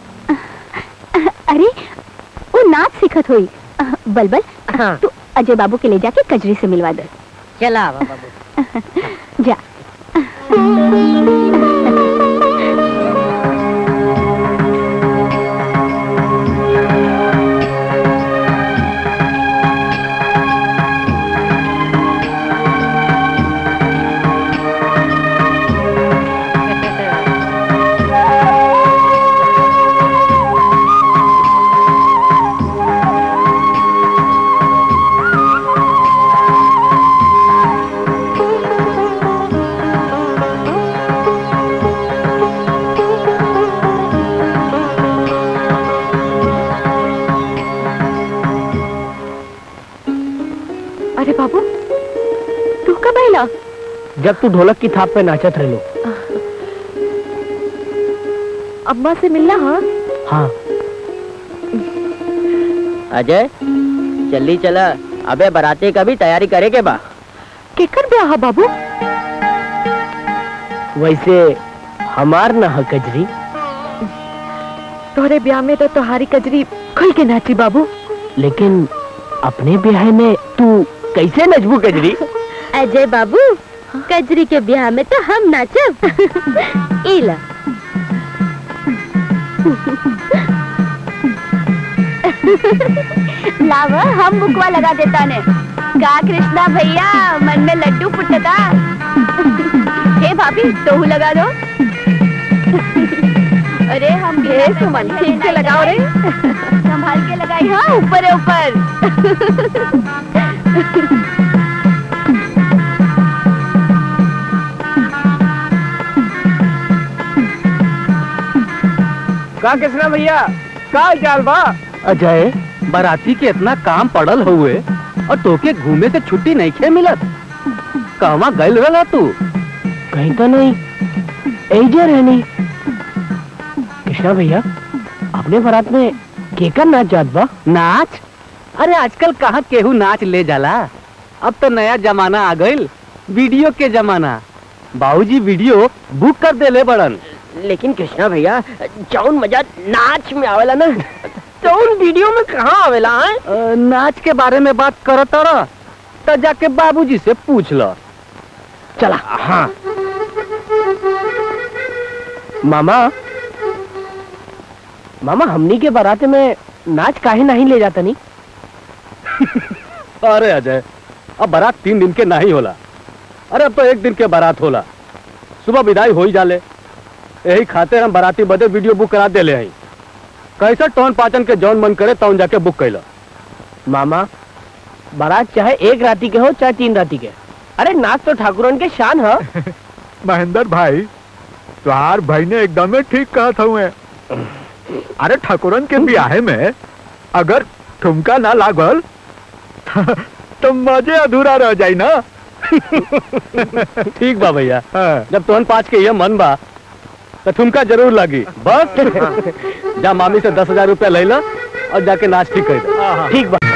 अरे वो नाच सिखत हुई बलबल हाँ। तू अजय बाबू के ले जाके कजरी से मिलवा दे चला आवा बाबू जा अरे बाबू तू कब आइला जब तू ढोलक की थाप पे नाचत रहे अम्मा से मिलना हाँ हाँ अजय जल्दी चला अबे बराती का भी तैयारी करे के बा केकर ब्याह बाबू वैसे हमार ना है कजरी तोहरे ब्याह में तो तोहारी कजरी खुल के नाची बाबू लेकिन अपने ब्याह में तू कैसे नचबू कजरी अजय बाबू कजरी के ब्याह में तो हम नाचब इला लावा हम बुकवा लगा देता ने का कृष्णा भैया मन में लड्डू फुटता हे भाभी तोहू लगा दो अरे हम हे सुमन ठीक से लगाओ रे संभाल के लगाई हाँ ऊपर है ऊपर का कृष्णा भैया का चाल बा अजय बाराती के इतना काम पड़ल हुए और तोके घूमे से छुट्टी नहीं खे मिलत कहवा गइल रहा तू कहीं तो नहीं एजे रहनी कृष्णा भैया अपने बारात में केकर नाच जात बा नाच अरे आजकल कहाँ केहू नाच ले जाला अब तो नया जमाना आ गइल वीडियो के जमाना बाबूजी वीडियो बुक कर देले बड़न लेकिन कृष्णा भैया जौन मजा नाच में आवेला ना जौन वीडियो में कहाँ आवेला है अ, नाच के बारे में बात करत रह तो जाके बाबूजी से पूछ लो चला हाँ मामा मामा हमनी के बारात में नाच काहे नहीं ले जाता नहीं अरे अजय अब बारात तीन दिन के नहीं होला अरे अब तो एक दिन के बारात होला सुबह विदाई हो ही जाले यही खातिर हम बाराती बदे वीडियो बुक करा देले हई कैसा टोन पाचन के जौन मन करे तौन जाके बुक कैला मामा बारात चाहे एक राती के हो चाहे तीन राती के अरे नाच तो ठाकुरन के शान है महेंद्र भाई तुहार भाई ने एकदम ही ठीक कहा था मैं अरे ठाकुरन के ब्याहे में अगर ठुमका ना लागल तो मजे अधूरा रह जाई ना ठीक बा भैया हाँ। जब तोहन पाँच के ये मन बा तो ठुमका जरूर लगी बस जा मामी से दस हजार रुपया ले ला और जाके नाच ठीक कर दे ठीक बा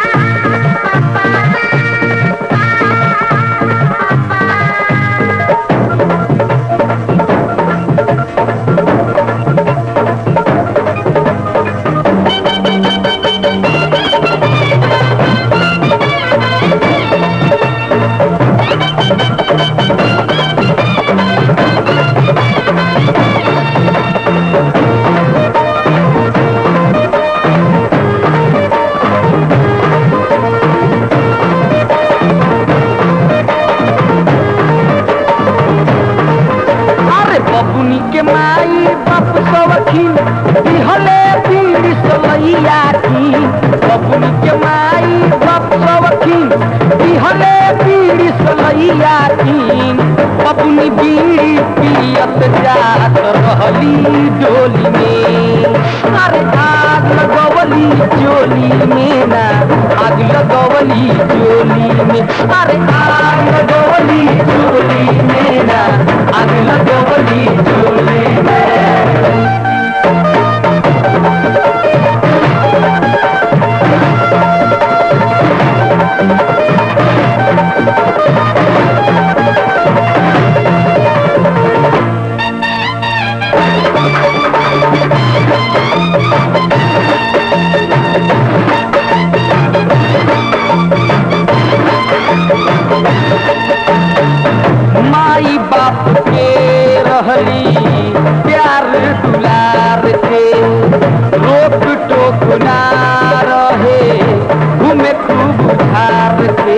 अरे बबुनी के माई बाप सवखीन दिहले पीर सलैया की बबुनी के माई बाप सवखीन दिहले पीर सलैया की बबुनी बीड़ी पियत जात रहली डोली में अरे आग लगवली चोली में ना आग लगवली चोली में अरे आग लगवली चोली में ना आग लगवली चोली में माई बाप के रहली प्यार दुलार के रोक टोक ना रहे घूमे खूब उधार के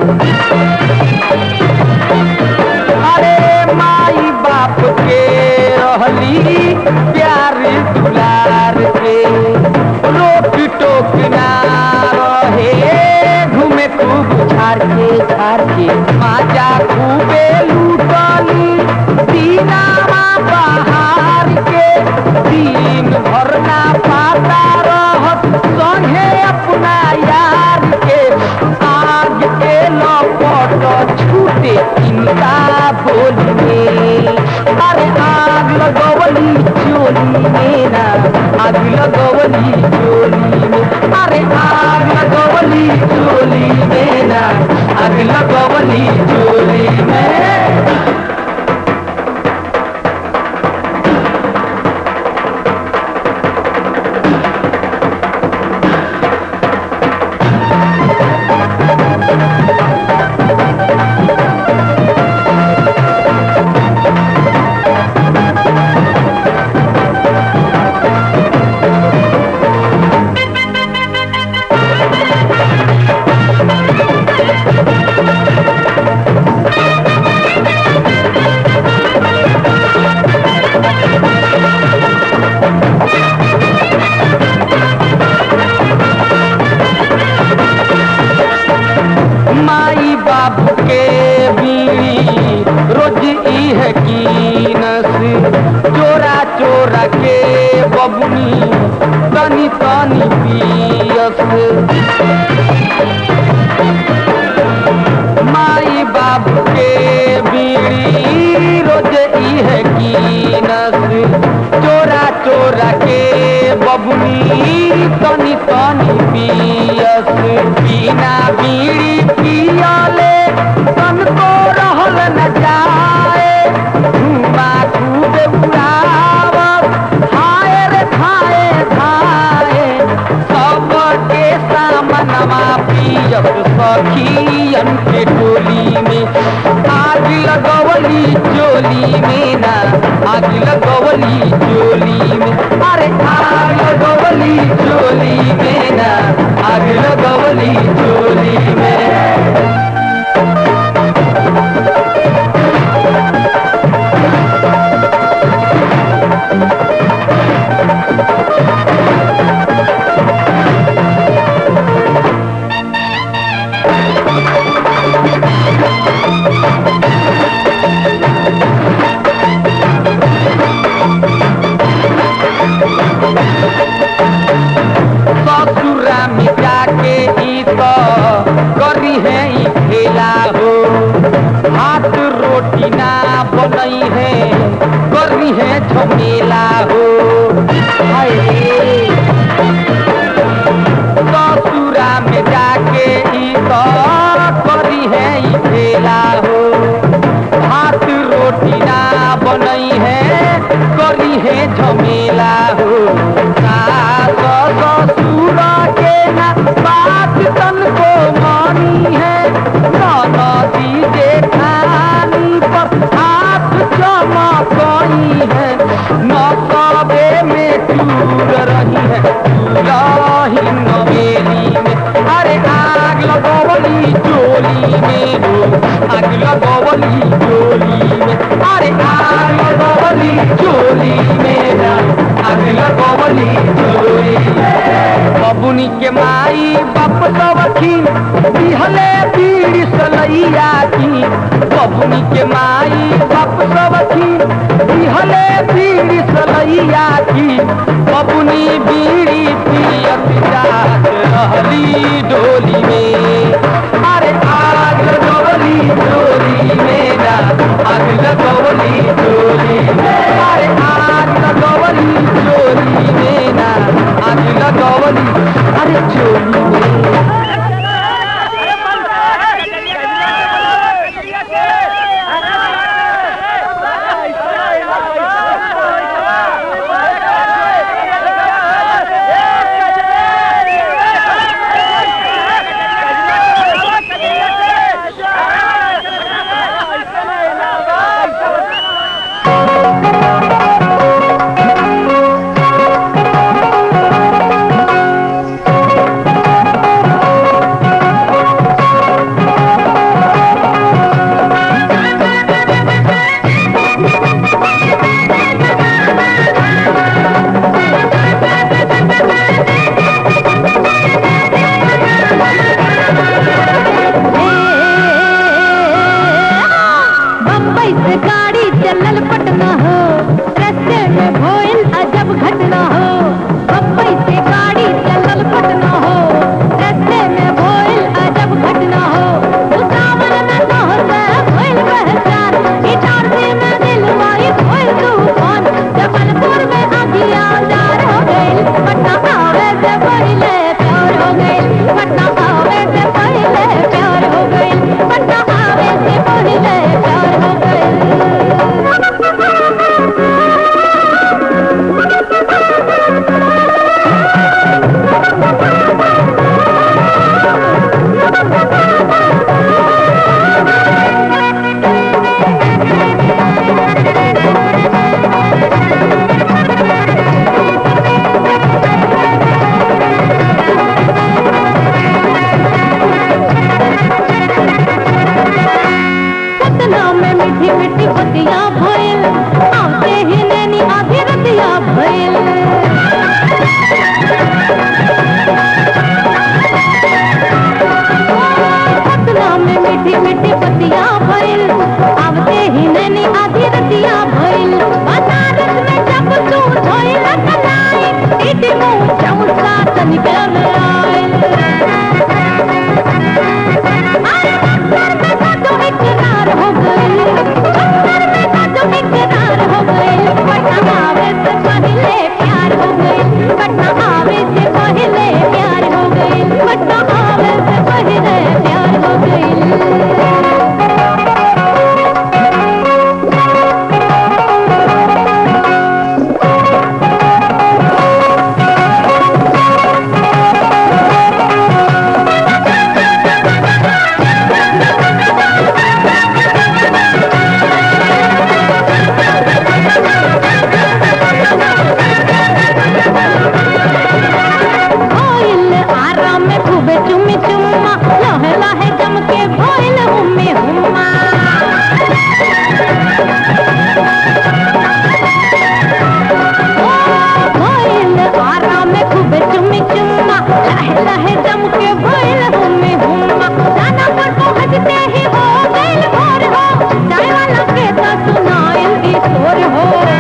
अरे माई बाप के रहली प्यार दुलार के रोक टोक ना रहे घूमे खूब झाड़ के झाड़ के माजा खूबे लूटली दीनामा बहार के दिन भर ना पाता रहत संगे अपना यार के आग के लपट छूटे इनका बोली में अरे आग लगवली चोली में ना आग लगवली चोली में अरे आग बबुनी तनी तनी पियस माई बाबू के बीड़ी रोज इहे कीनस चोरा चोरा के बबुनी तनी तनी पियस बिना बीड़ी पियले तन को रहल न जाए धुआं खूब उड़ावत हाय रे खाए खाए सबके सामनवा पियत सखियन के टोली में आग लगवली चोली में ना आग लगवली चोली में अरे आग लगवली चोली में ना आग लगवली चोली में ससुरा में जाके ई तो करी है ई खेला हो हाथ रोटी ना बनई है करी है झमेला हो हाय ससुरा में जाके ई तो करी है ई खेला हो हाथ रोटी ना बनई है करी है झमेला हो सास ससुर के ना बात तन को मानी है नदी जेठानी पर हाथ चमकई है नसबे में टूर रही है रही नवेली में अरे आग लगवली चोली में हो आग लगवली चोली में अरे आग लगवली चोली में ना आग लगवली चोली में बबुनी के माई बाप सबखी बिहले पीड़ी सलैया की बबुनी के माई बाप सबखी बिहले पीड़ी सलैया की बबुनी बीड़ी पियत जात रहली डोली में अरे आग लगवली डोली में ना आग लगवली डोली में अरे आग लगवली डोली में ना आग लगवली अरे चोली में चल आए तो इकरार हो गई अंदर में था तो इकरार हो गई पटना आवे से पहले प्यार हो गई पटना आवे से पहले प्यार हो गई पटना आवे से पहले प्यार हो गई भोइल आराम में खूबे चुमी चुम्मा लहे लहे जम के भोइल हुम्मे हुम्मा भोइल आराम में खूबे चुमी चुम्मा लहे लहे जम के भोइल हुम्मे हुम्मा जाना पर पहुंचते ही हो गइल भोर हो चाय वाला के तो सुनाइल ई शोर हो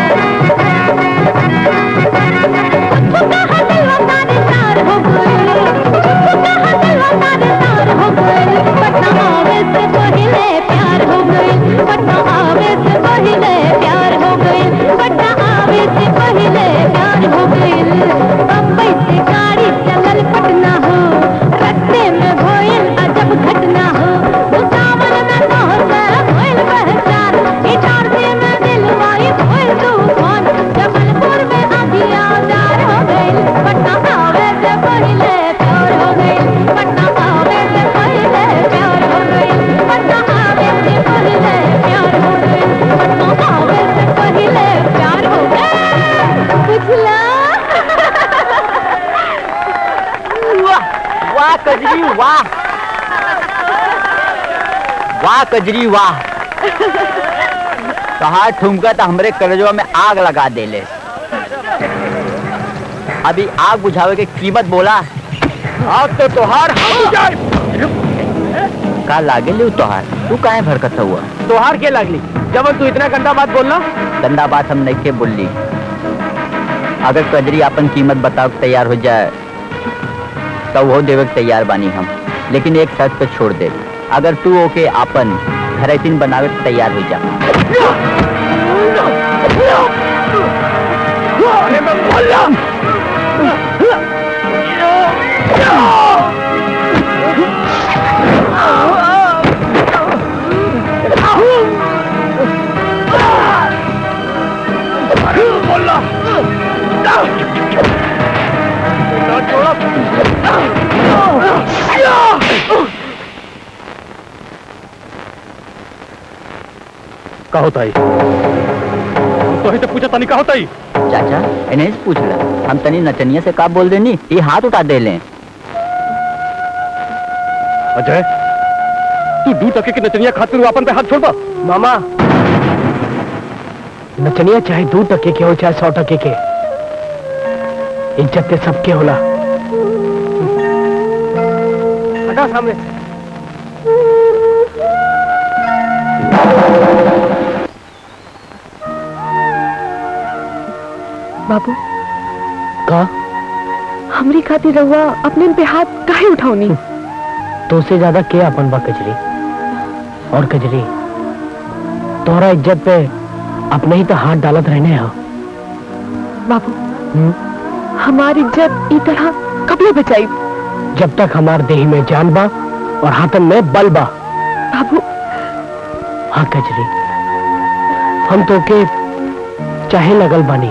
कुछ कहा दिलवा तारे तार हो गए कुछ कहा दिलवा तारे तार हो गए पटना आवे से पहले प्यार हो गए पटना आवे से पहले प्यार हो गए पटना आवे से पहले प्यार हो गए बम्बई से गाड़ी चलल पटना हो रस्ते में भोइल अजब घटना हो भुसावल में पहुंच भोइल पहचान इटारसी में दिलवाई भोइल तूफान जबलपुर में आधिया दार हो गई पटना आवे से पहले प्यार हो गई पटना आवे से पहले प्यार हो गई पटना आवे से पहले प्यार हो गई पटना आवे से पहले प्यार हो गई बुझला वाह वाह कजरी वाह वाह कजरी वाह कहा ठुमका तो हमरे कलेजवा में आग लगा देले अभी आग बुझावे के कीमत बोला आग तो तोहार हम बुझाए का लागे ले तोहार तू काहे भरकत हुआ तोहार के लागली जब तू इतना गंदा बात बोलना गंदा बात हम नहीं के बोली अगर कजरी अपन कीमत बताओ के तैयार हो जाए तो वो देवे के तैयार बानी हम लेकिन एक शर्त पे छोड़ दे अगर तू ओके अपन घरेतीन बनावे के तैयार हो जा अरे मैं बोला बोला का होता है तो ही तो पूछा तनी का होता है चाचा इन्हें से पूछ ला हम तनी नचनिया से का बोल देनी ये हाथ उठा दे लें अजय तू दू टके की नचनिया खातिर अपन पे हाथ छोड़बा मामा नचनिया चाहे दो टके के हो चाहे सौ टके के इज्जत ते सबके होला हटा सामने से बाबू का हमरी खातिर रहुआ अपने पे हाथ काहे उठाऊनी तो से ज्यादा के अपन बा कजरी और कजरी तोहरा इज्जत पे अपने ही तो हाथ डालत रहने हो बाबू हम्म? हमारी इज्जत ई तरह कबले बचाई जब तक हमार देही में जान बा और हाथन में बल बा बाबू हाँ कजरी हम तो के चाहे लगल बानी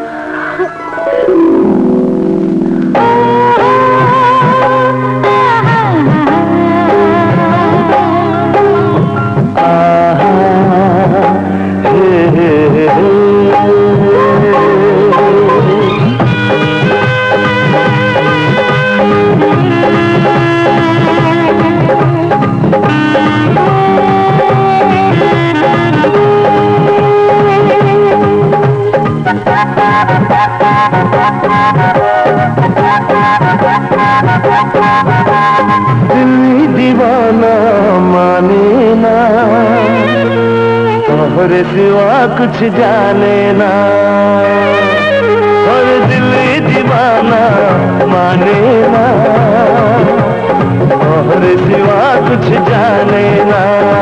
दिल दीवाना माने ना तोहरे सिवा कुछ जाने ना और दिल दीवाना माने कुछ जाने ना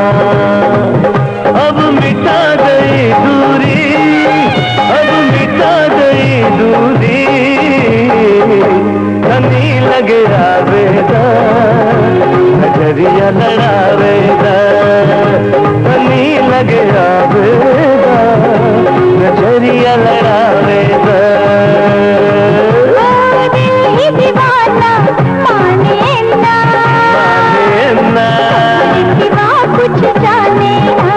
अब मिटा गई दूरी अब मिटा गई दूरी धनी लगे आवेदा नजरिया लड़ावेदा धनी लगे आवेदा नजरिया लड़ावेदा दीवाना माने ना माने ना सिवा कुछ जाने ना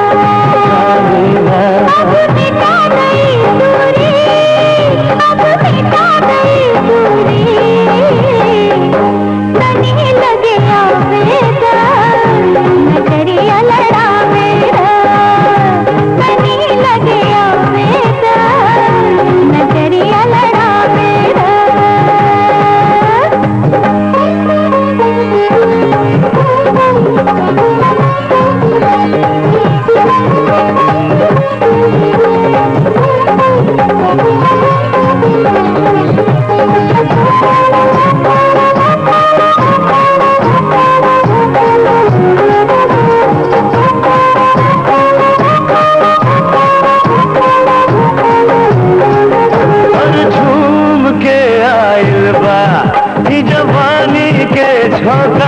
अब मिटा गई दूरी अब मिटा गई दूरी तनी लगे आवेदा नजरिया लड़ावेदा तनी लगे आवेदा नजरिया और झूम के आइल बा ई जवानी के झोंका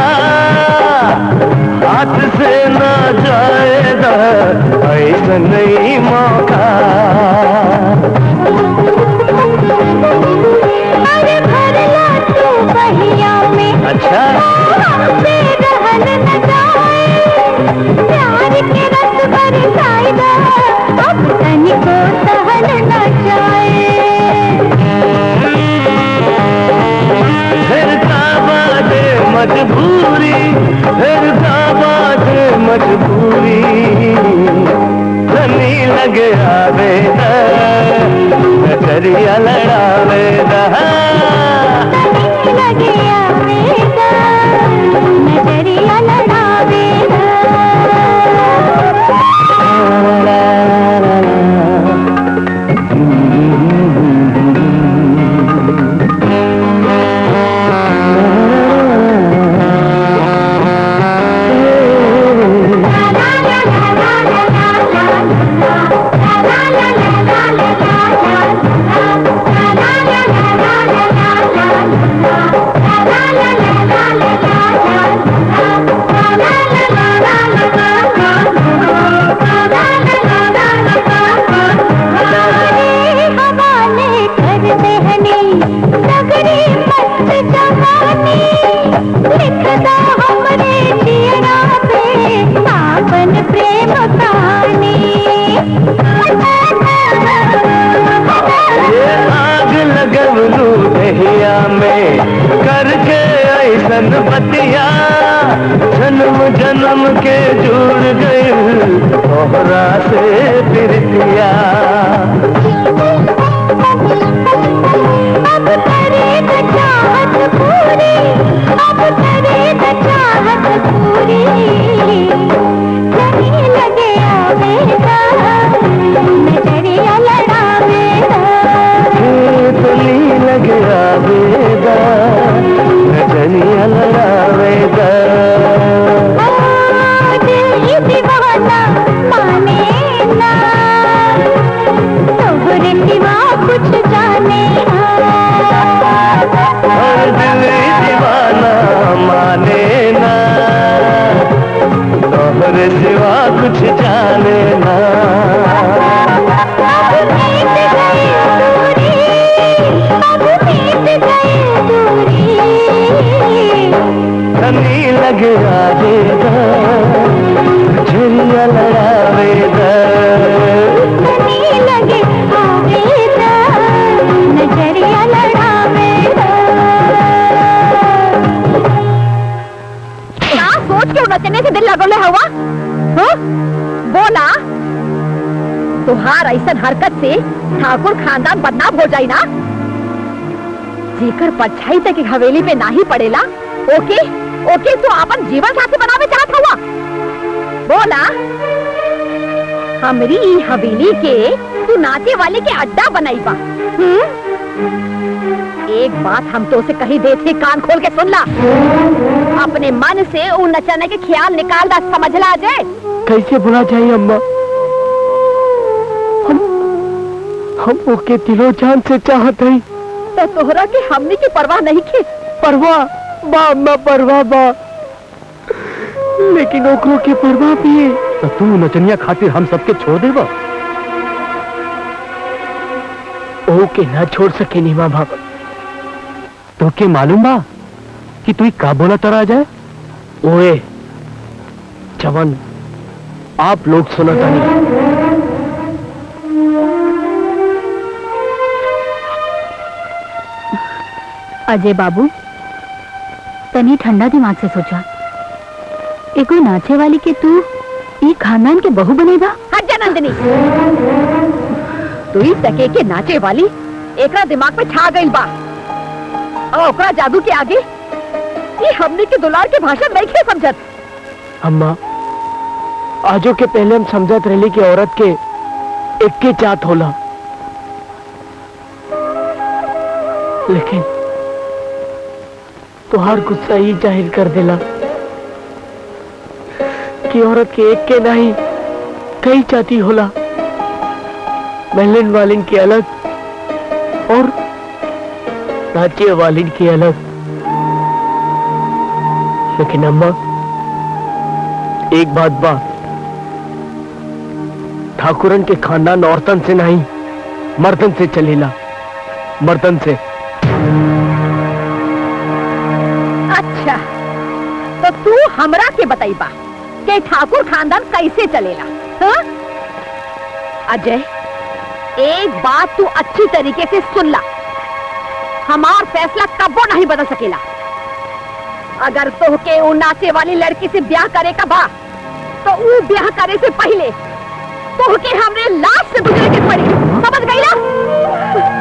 हाथ से ना जाएगा ऐसा नहीं मौका अरे भरला तू बहिया में अच्छा हमसे रहल न जाए प्यार के रस बरसाएगा अब तनिको सहल न जाए फिर का बात है मजबूरी फिर का बात है मजबूरी धनी लगे आवेदा नजरिया लड़ावेदा लगे आवेदा नजरिया लड़ावेदा हवाले कर दहनी नगरी मस्त जवानी लिखदा हमरे जियरा पे आपन प्रेम कहानी ये आग लगवलू दहिया में करके ऐसन बतिया जन्म जन्म के जुड़ गई तोहरा से प्रीतिया अब करे तो चाहत पूरी अब करे तो चाहत पूरी नहीं लगे आवेदा नजरिया लड़ावेदा तुली लगे आवेदा नजरिया लड़ावेदा दिल ये दीवाना माने ना तोहरे सिवा कुछ जाने हर दिल दीवाना माने ना तोहरे सिवा कुछ जाने ना अब बीत गई दूरी अब बीत गई दूरी धनी लगे आवेदा झरिया लड़ावेदा नहीं लगे आवेदा नजरिया लड़ावेदा क्या सोच के नचने से दिल लगोले हवा हाँ? बोला तुहार ऐसन हरकत से ठाकुर खानदान बदनाम हो जाई ना जेकर परछाई तक एक हवेली पे नाही पड़ेला ओके ओके तो अपन जीवन साथी बनावे चाहत हुआ बोला हमरी ई हवेली के तू नाचे वाले के अड्डा बनाई बा हम्म? एक बात हम तो से कही दे थे कान खोल के सुन ला अपने मन से उ नचने के ख्याल निकाल दा समझला अजय कैसे भुला जाए अम्मा हम हम ओके दिलो जान से चाहत हई तो तोहरा के हमने की परवाह नहीं की परवाह बा अम्मा परवाह बा लेकिन ओकरो के परवाह भी है तो तू नचनिया खातिर हम सबके छोड़ देबा ओके ना छोड़ सके नी माँ बाप तो के मालूम बा कि तू का बोला तरा जाए ओए जवन आप लोग सुना तानी अजय बाबू तनी ठंडा दिमाग से सोचा एगो नाचे वाली के तू ई खानदान के बहू बनेगा हट जा नंदिनी तू ही सके के नाचे वाली एकरा दिमाग में छा गई बा और ओकरा जादू के आगे ये हमने के दुलार के भाषण नहीं खे समझत अम्मा आजो के पहले हम समझत रही कि औरत के एक के जात होला लेकिन तुहार गुस्सा ही जाहिर कर देला कि औरत के एक के नहीं कई जाति होला महलिन वालिन की अलग और नाचे वालिन की अलग लेकिन अम्मा एक बात बा ठाकुरन के खानदान औरतन से नहीं मर्दन से चलेला मर्दन से अच्छा तो तू हमरा के बताइबा कि ठाकुर खानदान कैसे चलेला हाँ? अजय एक बात तू अच्छी तरीके से सुन ला हमार फैसला कबो नहीं बदल सकेला अगर तोहके उ नाचे वाली लड़की से ब्याह करे का बा तो उ ब्याह करे से पहले तोहके हमरे लाश से गुजरे के पड़ी समझ गई ना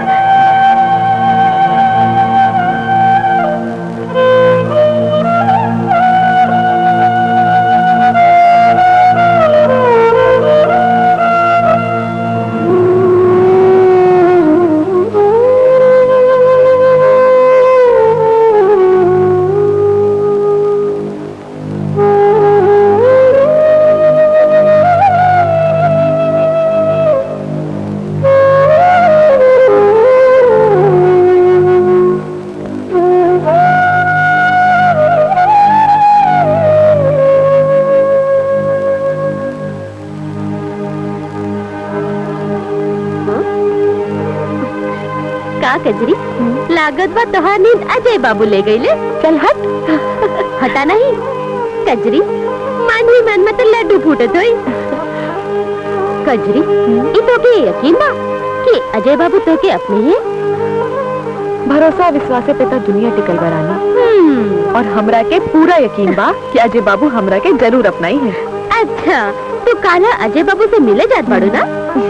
का कजरी लागत बा तोहार नींद अजय बाबू ले गईले चल हट हटा नहीं कजरी मन ही मन में तो लड्डू फूटत होई कजरी ई तो के यकीन बा कि अजय बाबू तो के अपने ही भरोसा विश्वास पे तो दुनिया टिकल बरानी हम्म, और हमरा के पूरा यकीन बा कि अजय बाबू हमरा के जरूर अपनाई है अच्छा तू काला अजय बाबू से मिले जात बाड़ू ना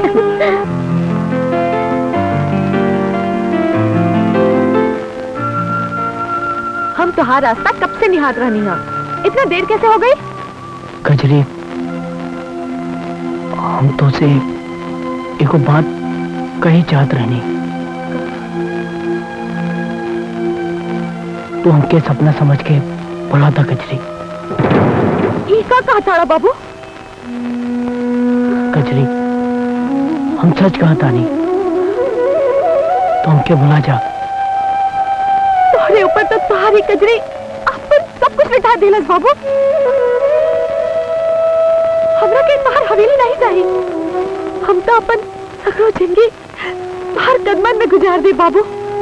हम तुहार रास्ता कब से निहार रहनी है इतना देर कैसे हो गई कजरी हम तो से एको बात कही चाहत रहनी तू हमके सपना समझ के बुला था कजरी ई का कहा ताड़ा बाबू कजरी हम सच कहा तानी तो हमके बुला जा तुम्हारे ऊपर तो तुम्हारी कजरी अपन सब कुछ बिठा दिलस बाबू हमरा के तुम्हार हवेली नहीं चाहिए हम तो अपन सगरो जिंदगी तुम्हार कदमन में गुजार दे बाबू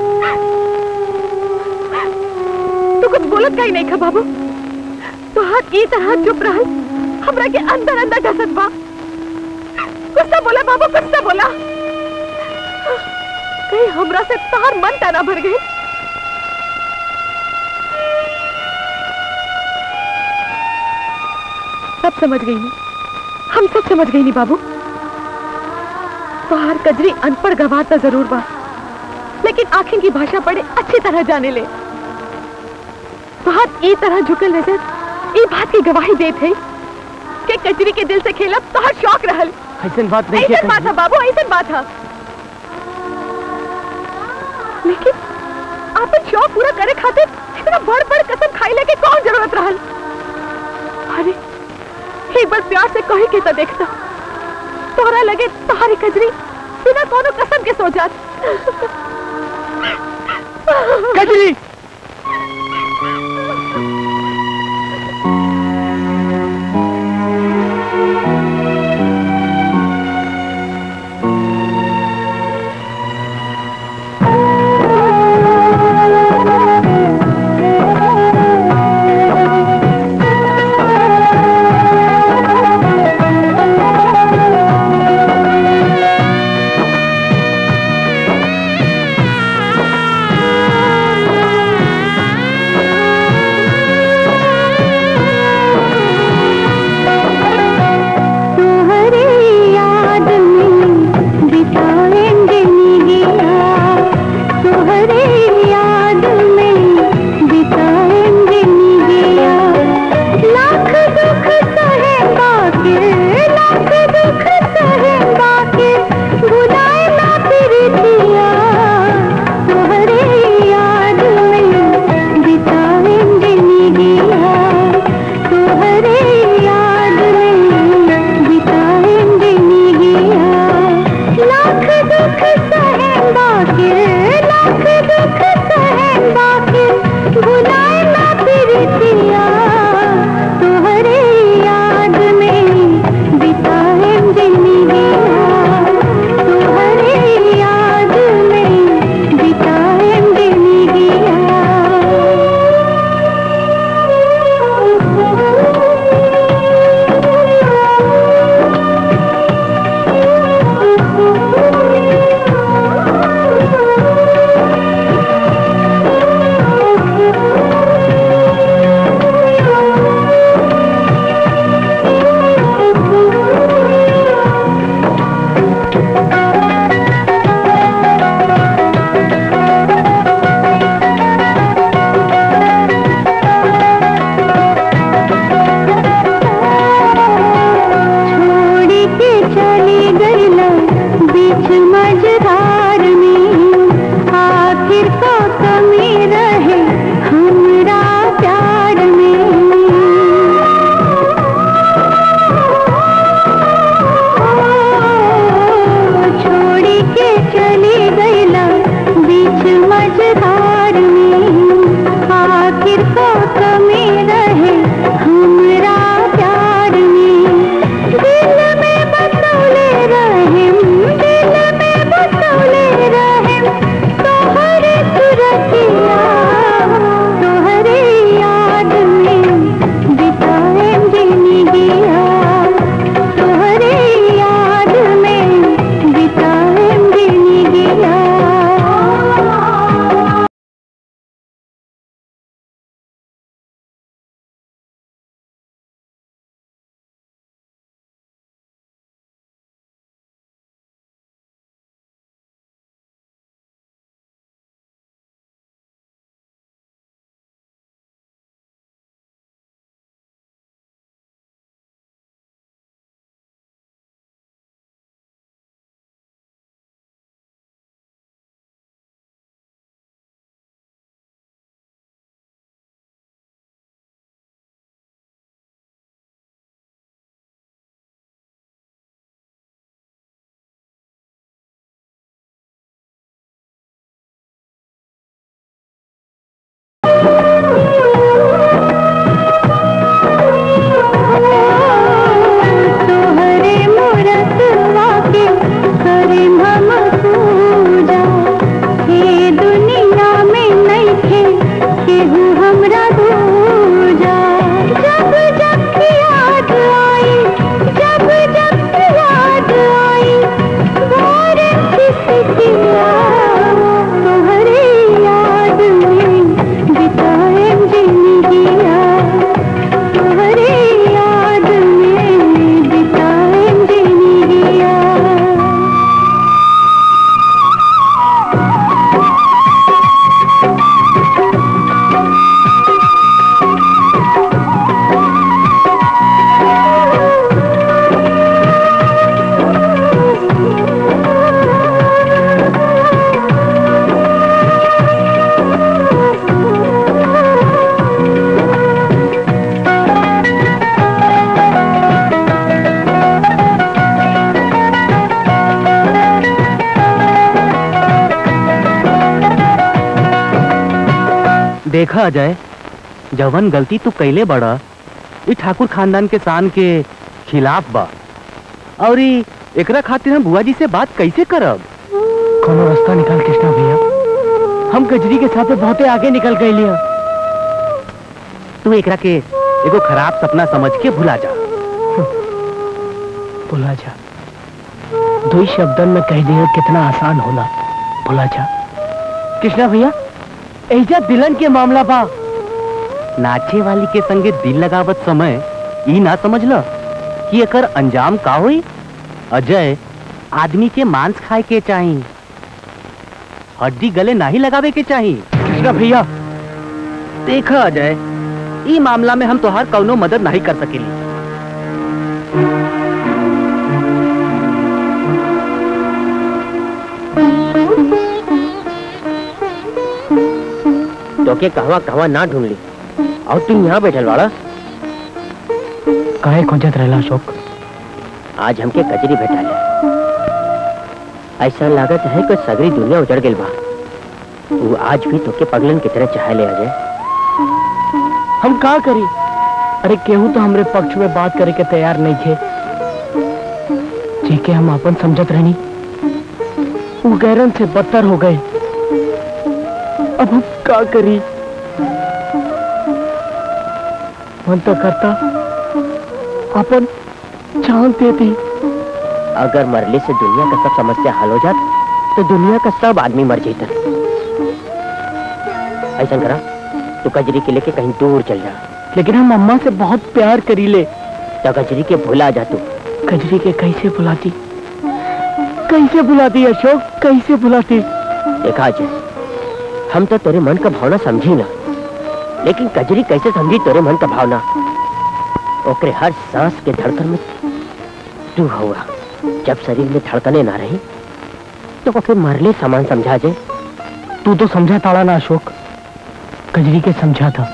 तू कुछ बोलत का ही नहीं खा बाबू तुहार ई तरह चुप रहल हमरा के अंदर अंदर डसत बा कुछ तो बोला बाबू कुछ तो बोला कहीं हमरा से तार मन तना भर गई सब समझ गई नी हम सब समझ गई नी बाबू बाहर कजरी अनपढ़ गवार तो जरूर बा लेकिन आखिर की भाषा बड़े अच्छी तरह जाने ले बात ई तरह झुकल नजर ई बात की गवाही देत है कि कजरी के दिल से खेलब तो हर शौक रहल ऐसा बात नहीं ऐसा बात है बाबू ऐसा बात है लेकिन अपन शौक पूरा करे खातिर इतना बड़ बड़ कसम खाई लेके कौन जरूरत रहल अरे एक बार प्यार से कही के तो देखता तोहरा लगे तुम्हारी कजरी बिना कोनो कसम के सो जात कजरी Thank देखा जाए जवन गलती तू कैले बड़ा ई ठाकुर खानदान के शान के खिलाफ बा और ई एकरा खातिर हम बुआ जी से बात कैसे करब कोनो रास्ता निकाल कृष्णा भैया हम कजरी के साथ बहुते आगे निकल गए लिया तू एकरा के एगो खराब सपना समझ के भुला जा भुला जा दो ही शब्दन में कह दिया कितना आसान होला भुला जा कृष्णा भैया ऐजा दिलन के मामला बा नाचे वाली के संगे दिल लगावत समय ई ना समझ ल कि एकर अंजाम का होई अजय आदमी के मांस खाए के चाही हड्डी गले नहीं लगावे के चाही कृष्णा भैया देखा अजय ई मामला में हम तोहार कौनो मदद नहीं कर सकेली तो के कहवा कहवा ना ढूंढ ली और तुम यहाँ बैठल वाड़ा काहे खोजत रहला अशोक आज हमके कचरी भेटा ले ऐसा लागत है कि सगरी दुनिया उजड़ गई बा वो आज भी तोके पगलन की तरह चाहे ले आ जाए हम का करी अरे केहू तो हमरे पक्ष में बात करे के तैयार नहीं थे जी के हम अपन समझत रहनी वो गैरन से बदतर हो गए अब हम का करी मन तो करता अपन जान दे दी अगर मरले से दुनिया का सब समस्या हल हो जात तो दुनिया का सब आदमी मर जाता ऐसा करा तू कजरी के लेके कहीं दूर चल जा लेकिन हम अम्मा से बहुत प्यार करी ले तो कजरी के भुला जा तू कजरी के कैसे बुलाती कैसे बुलाती अशोक कैसे बुलाती देखा अजय हम तो तेरे मन का भावना समझी ना लेकिन कजरी कैसे समझी तेरे मन का भावना ओकरे हर सांस के धड़कन में तू हुआ जब शरीर में धड़कने ना रही तो ओके मरले समान समझा जाए तू तो समझा ताड़ा ना अशोक कजरी के समझा था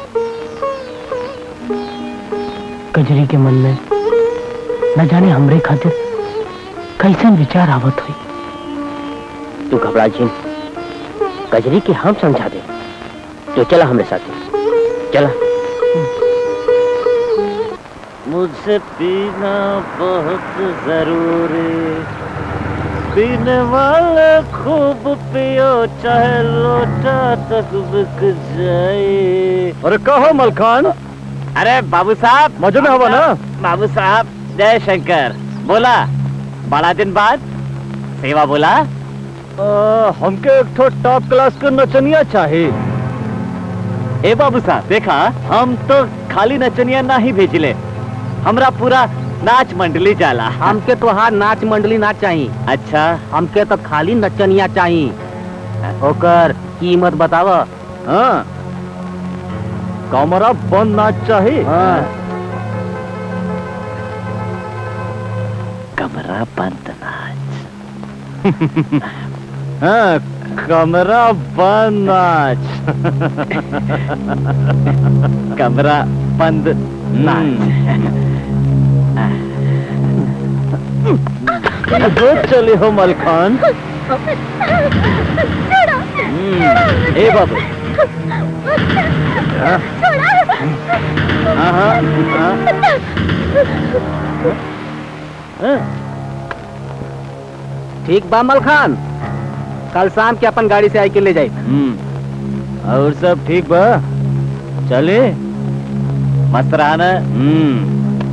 कजरी के मन में न जाने हमरे खातिर कैसन विचार आवत हुई तू घबरा जिन कजरी के हम समझा दे तो चला हमरे साथ चला मुझसे पीना बहुत जरूरी पीने वाले खूब पियो चाहे लोटा तक बिक जाए अरे कहो मलखान अरे बाबू साहब मजे में हवा ना बाबू साहब जय शंकर बोला बड़ा दिन बाद सेवा बोला आ, हमके एक ठो टॉप क्लास के नचनिया चाहिए ए बाबू साहब देखा हम तो खाली नचनिया ना ही भेजिले हमरा पूरा नाच मंडली जाला हमके तोहार नाच मंडली ना चाही अच्छा हमके तो खाली नचनिया चाही ओकर कीमत बताव हाँ कमरा बंद नाच चाहिए कमरा बंद नाच हाँ कमरा बंद नाच कमरा बंद नाच हो चले हो मलखान ए बाबू हाँ हाँ हाँ ठीक बा मलखान कल शाम के अपन गाड़ी से आई के ले जाए हम्म और सब ठीक बा चले मस्त रहा ना हम्म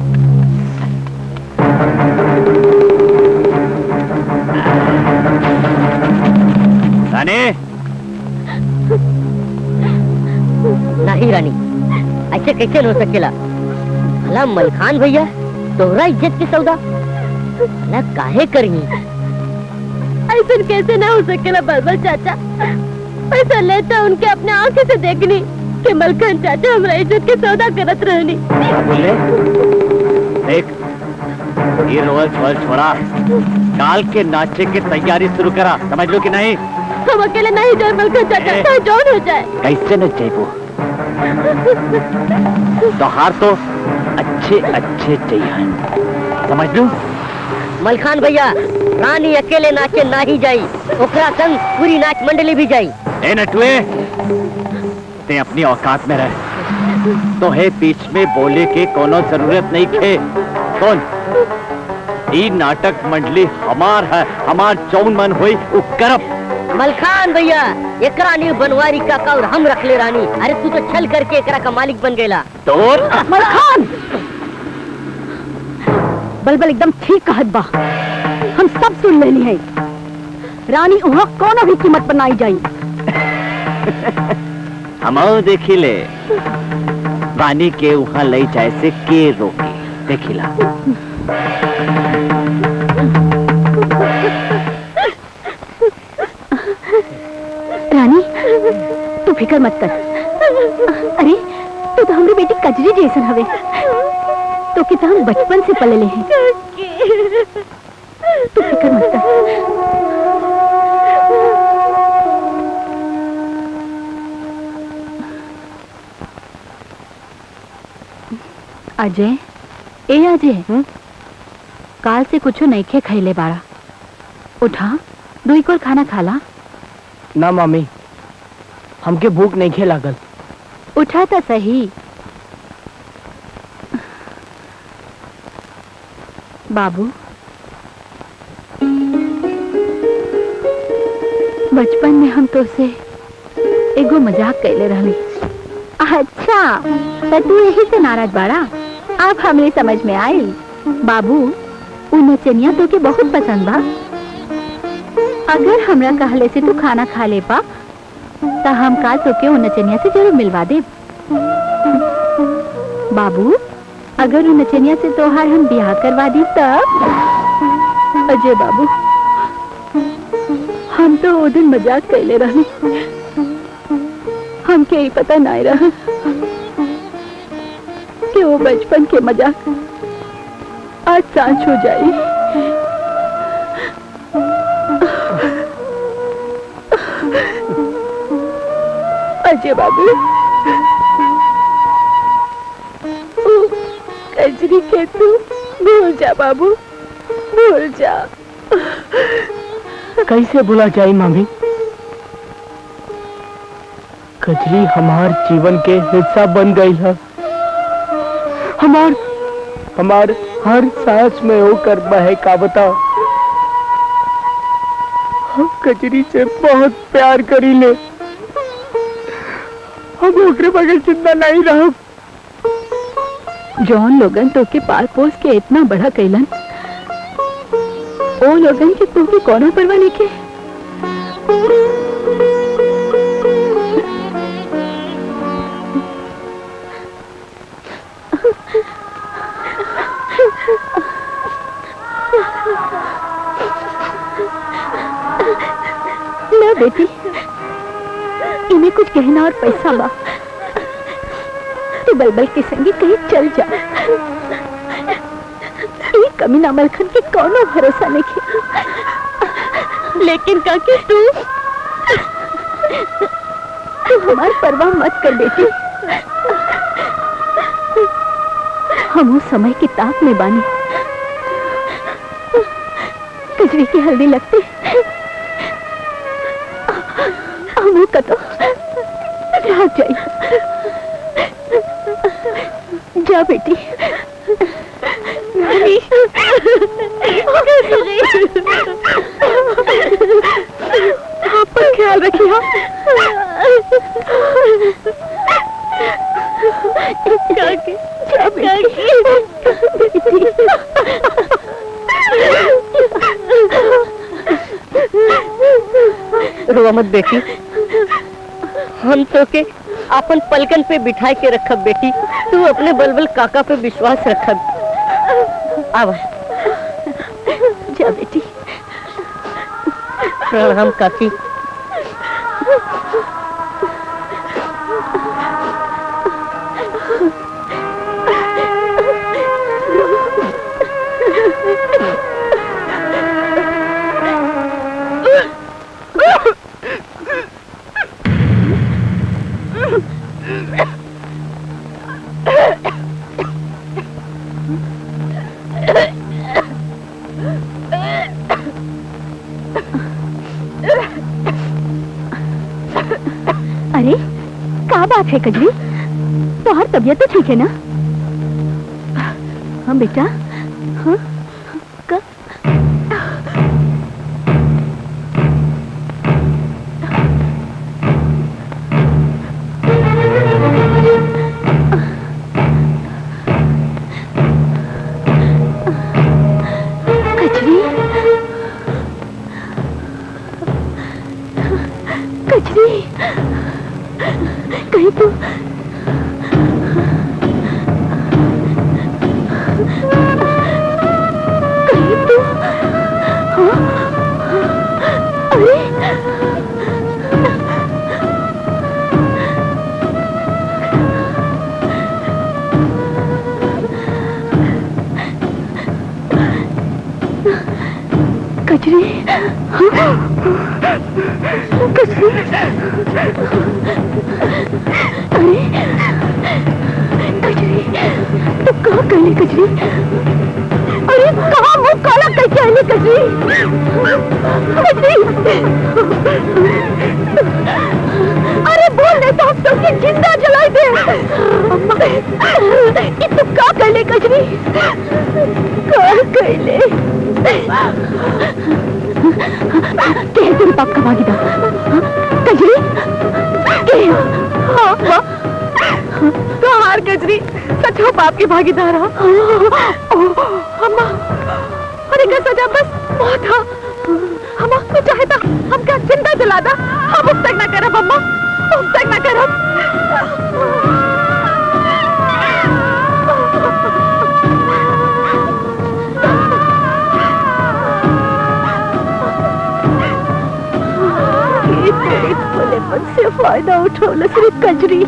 रानी नहीं रानी ऐसे कैसे हो सकेला भला मलखान भैया तोहरा इज्जत के सौदा भला काहे करी ऐसा कैसे ना हो सकेला बलबल चाचा पैसा लेता उनके अपने आंखें से देखनी कि मलखान चाचा हमारा इज्जत के सौदा करत रहनी क्या बोले देख ये रोल छोल छोड़ा काल के नाचे की तैयारी शुरू करा समझ लो कि नहीं हम अकेले नहीं जाए मलखान चाचा ए। चाहे जौन हो जाए कैसे न चाहिए तो हार तो अच्छे अच्छे चाहिए समझ लो मलखान भैया रानी अकेले नाचे ना ही जाई ओकरा संग पूरी नाच मंडली भी जाई ए नटुए ते अपनी औकात में रह तो है बीच में बोले के कोनो जरूरत नहीं खे कौन ई नाटक मंडली हमार है हमार जौन मन होई उ करब मलखान भैया एकरा लिए बनवारी काका और हम रख ले रानी अरे तू तो छल करके एकरा का मालिक बन गेला तोर मलखान बलबल एकदम ठीक कहत बा हम सब सुन लेनी है रानी वहाँ कोनो भी कीमत पर नाई जाई हम देखी ले वानी के वहाँ लई जाए से के रोके देखिला रानी तू फिकर मत कर अरे तू तो हमारी बेटी कजरी जैसन हवे तो कि हम बचपन से पले हैं तू फिकर मत कर अजय ए अजय काल से कुछ नहीं खे खैले बाड़ा उठा दुई कोर खाना खाला ना मामी हमके भूख नहीं खे लागल उठा तो सही बाबू बचपन में हम तो से एगो मजाक कैले रहली अच्छा तो तू यही से नाराज बाड़ा अब हमरे समझ में आई बाबू उ नचनिया तो के बहुत पसंद बा अगर हमरा कहले से तू खाना खा ले पा तो हम काल तोके उ नचनिया से जरूर मिलवा दे बाबू अगर उ नचनिया से तोहार हम ब्याह करवा दी तब अजय बाबू हम तो वो दिन मजाक कैले रही हमके ही पता नहीं रहा कि वो बचपन के मजाक आज सांच हो जाए अजय बाबू ओ, कजरी के तू भूल जा बाबू भूल जा कैसे भुला जाई मामी कजरी हमार जीवन के हिस्सा बन गई है हमार हमार हर सांस में होकर बहका बताओ हम कजरी से बहुत प्यार करी ले हम ओकरे बगैर जिंदा नहीं रह जॉन लोगन तो के पाल पोस के इतना बड़ा कैलन ओ लोगन के तो के कोनो परवाह नहीं के ना बेटी इन्हें कुछ गहना और पैसा बा तू बलबल के संगे कहीं चल जा ये कमीना मलखन के कौनो भरोसा नहीं लेकिन काकी तू तू हमारी परवाह मत कर बेटी हम उस समय की ताक में बानी कजरी की हल्दी लगती हम कतो भाग जाई जा बेटी नानी आपका ख्याल रखिए काकी जा रोवा मत बेटी हम तो के अपन पलकन पे बिठाई के रखब बेटी तू अपने बलबल काका पे विश्वास रखब आवा जा बेटी प्रणाम काकी अरे क्या बात है कजरी तुम्हार तबीयत तो ठीक है ना हाँ बेटा हाँ क- कजरी कजरी कहीं तो कहीं तो हाँ? अरे कजरी हाँ? कजरी अरे कजरी तू कहाँ गई कजरी अरे कहाँ मुंह काला करके आने कजरी कजरी अरे बोल दे तो हम सबकी जिंदा जलाई दे ये तू कहाँ कर ले कजरी कहाँ कर ले के है तेरे बाप का भागीदार हाँ? कजरी के है? हाँ हाँ तो हार गजरी सच हो बाप की भागीदार हाँ अम्मा अरे क्या सजा बस बहुत हाँ अम्मा तू चाहे तो हम क्या जिंदा जला दा हम अब तक ना करब अम्मा अब तक ना करब ये तेरे भोलेपन से फायदा उठौल सिर्फ कजरी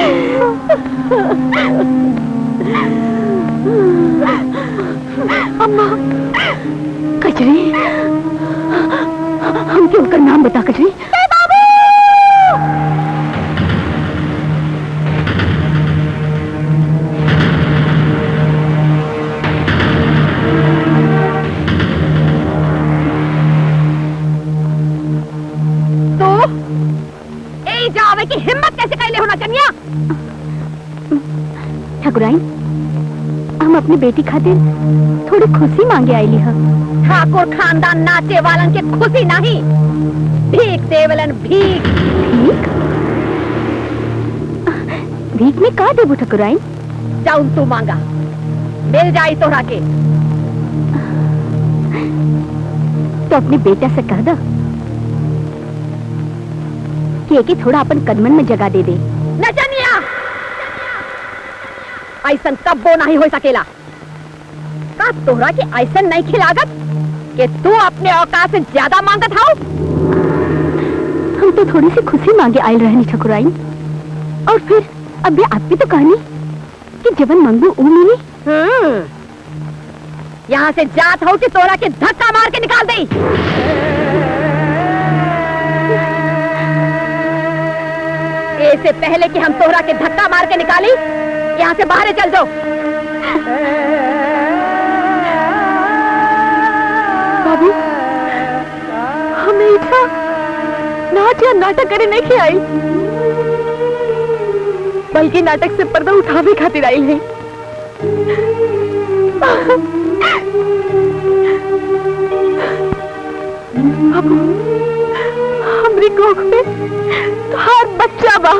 अम्मा कजरी हम क्यों उनका नाम बता कजरी तो ए जावे की हिम्मत कैसे कैले होना कन्या ठाकुराइन हम अपनी बेटी खातिर थोड़ी खुशी मांगे आईली ह ठाकुर खानदान नाचे वालन के खुशी नहीं भीख देवलन भीख भीख भीख में का देबू ठाकुराइन जाऊं तू मांगा मिल जाई तोरा के तो अपने बेटा से कह दो कि एके थोड़ा अपन कदमन में जगह दे दे नचनिया ऐसन कब्बो नहीं हो सकेला का तोहरा के ऐसन नहीं खिलागत कि तू अपने औकात से ज्यादा मांगत हाउ हम तो थोड़ी सी खुशी मांगे आयल रहनी ठकुराइन और फिर अभी आप भी तो कहनी कि जवन मंगू ऊ मिली यहाँ से जात हो कि तोरा के धक्का मार के निकाल दे इससे पहले कि हम तोहरा के धक्का मार के निकाली यहाँ से बाहर चल जाओ बाबू हमें इतना नाच या नाटक करे नहीं आई बल्कि नाटक से पर्दा उठावे खातिर आई है बाबू हमरी कोख में तोहार बच्चा बा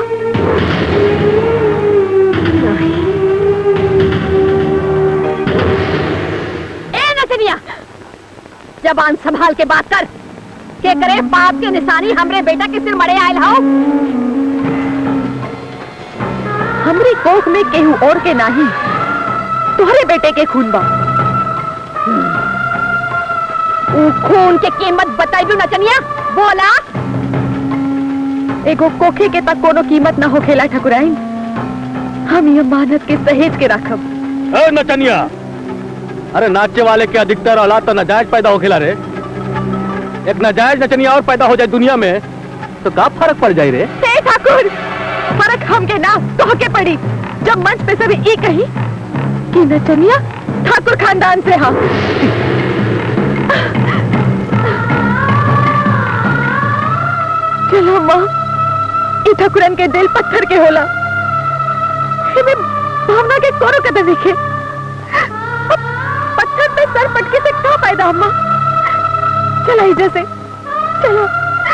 ए नचनिया जबान संभाल के बात कर के करे पाप के निशानी हमरे बेटा के सिर मड़े आयल हो हमरी कोख में केहू और के नाही तुम्हारे बेटे के खून बा ऊ खून के कीमत बताइबू नचनिया बोला एगो कोखे के तक कोनो कीमत ना होखेला ठकुराइन हम ये मानत के सहेज के रखब ए नचनिया अरे नाचे वाले के अधिकतर औलाद तो नाजायज पैदा होखेला रे एक नाजायज नचनिया और पैदा हो जाए दुनिया में तो का फर्क पड़ जाए रे हे ठाकुर फर्क हमके ना तोहके पड़ी जब मंच पे सभी ई कही कि नचनिया ठाकुर खानदान से हा चलो माँ कि ठकुरन के दिल पत्थर के होला एमे भावना के कोनो कदर देखे पत्थर पे सर पटके से क्या फायदा अम्मा चला इधर से चलो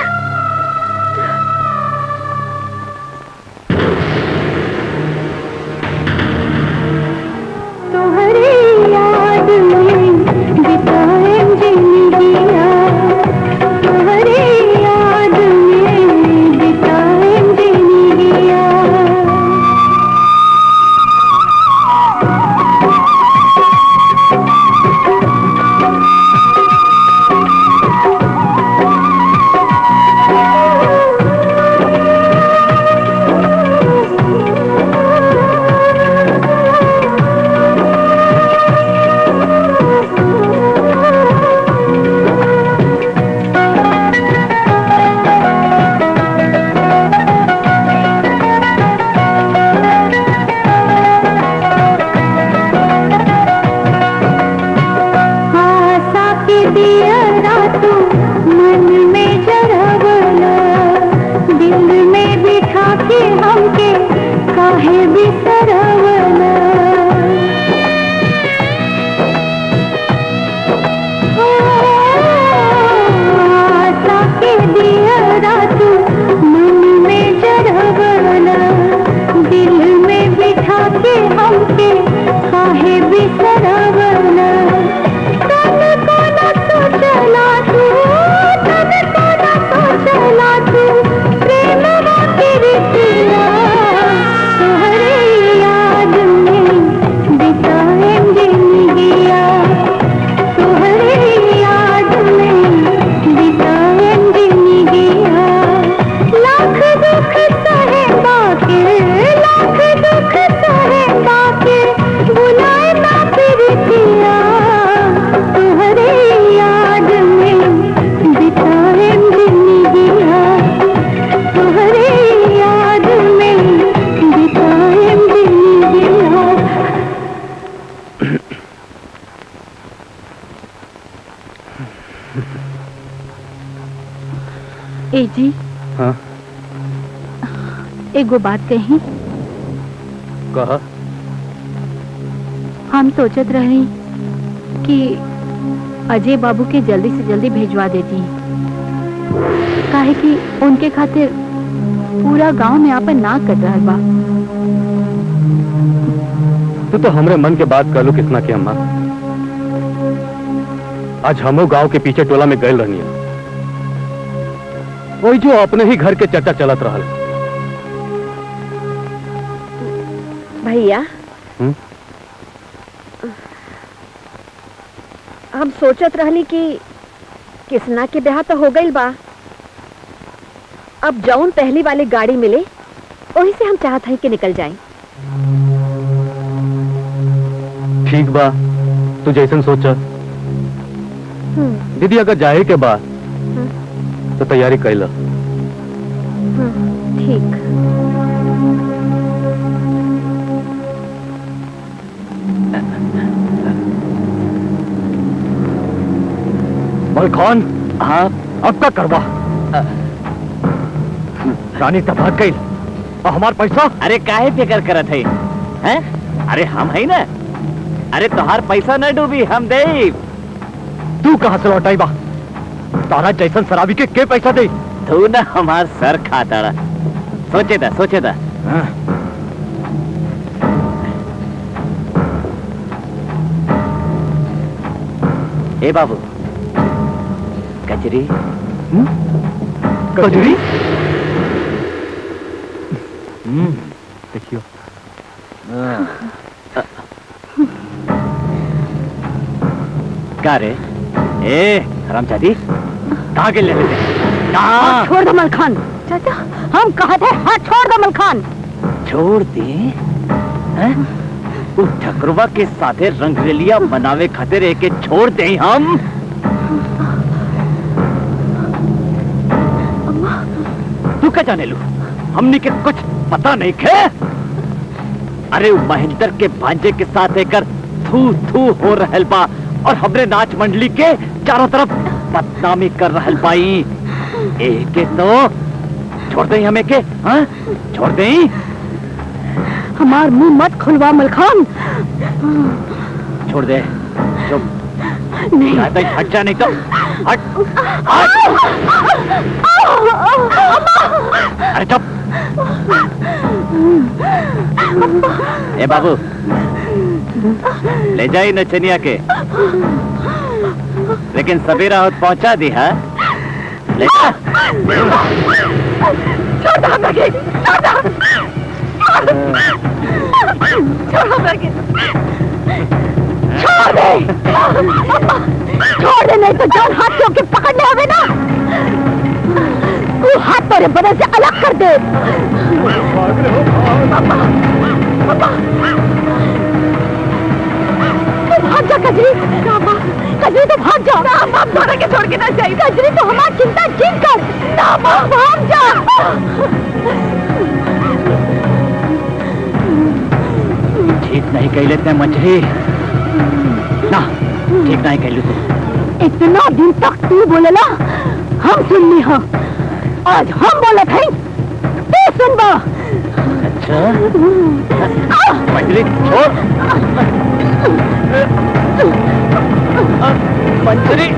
तुम्हारी याद में बिताए जिंदगियाँ तुम्हारी याद में बिताए जिंदगियाँ आशा के दिया रातू मन में जरवला दिल में बिठा के हमके काहे बिसरवला आशा के दिया रातू मन में जरवला दिल में बिठा के हमके काहे बिसरवला तन को न सोचला तू तन को न सोचला तू प्रेम की रीतिया तोहरे याद में बिताए जिंदगिया तोहरे याद में बिताए जिंदगिया लाख दुख सहे बाके लाख दुख सहे बाके बुलाए ना फिर किया तुम्हारे याद में बिताए जिंदगिया तुम्हारे याद में बिताए जिंदगिया ए जी हाँ एगो बात कही कहा हम सोचत रहे कि अजय बाबू के जल्दी से जल्दी भेजवा देती काहे कि उनके खातिर पूरा गांव में आपन ना कट रहा बा तू तो हमरे मन के बात कर लो कितना के अम्मा आज हमो गांव के पीछे टोला में गए रहनी है वही जो अपने ही घर के चर्चा चलत रहल भैया हम्म? हम सोचत रहली कि किसना के ब्याह तो हो गई बा अब जौन पहली वाली गाड़ी मिले वही से हम चाहत हैं कि निकल जाएं ठीक बा तू जैसन सोचा हम्म, दीदी अगर जाए के बाद तो तैयारी कैला हम्म, ठीक मलखौन हाँ अब का करवा रानी तो भाग गई और हमार पैसा अरे काहे फिकर करत है हैं? अरे हम है ना अरे तोहार पैसा न डूबी हम दे तू कहाँ से लौटाई बा तारा जैसन शराबी के के पैसा दे तू ना हमार सर खाताड़ा सोचे था सोचे था ए बाबू कचरी कजरी देखियो का रे ए हरामजादी कहाँ के ले लेते कहाँ छोड़ दो मलखान चाचा हम कहा थे हाथ छोड़ दो मलखान छोड़ दे हैं? उस ठकरवा के साथे रंगरेलिया बनावे खातिर एक एक छोड़ दे हम तू क्या जाने लू हमनी के कुछ पता नहीं खे अरे वो महेंद्र के भांजे के साथ एकर थू थू हो रहल बा और हमरे नाच मंडली के चारों तरफ बदनामी कर रहल बाई एके तो छोड़ दे हमें के हाँ छोड़ दे हमार मुंह मत खुलवा मलखान छोड़ दे चुप नहीं ज्यादा ही हट जा नहीं तो हट हट अरे चुप ए बाबू ले जाई नचनिया के लेकिन सवेरा होत पहुंचा दी है ले जा छोड़ दो हमरा के छोड़ दो छोड़ हमरा के छोड़ दे छोड़ दे नहीं तो जान हाथ से होके पकड़ने आवे ना तू हाथ तेरे बदन से अलग कर दे तू भाग जा कजरी कजरी तो भाग जा ना बाप धोने के छोड़ के ना चाहिए कजरी तो हमारी चिंता छीन कर ना बाप भाग जा ठीक नहीं कह लेते मछली ना ठीक नहीं कह तू इतना दिन तक तू बोलेला हम सुन ली हाँ आज हम बोले थे तू सुनबा अच्छा मछली छोड़ मंजरी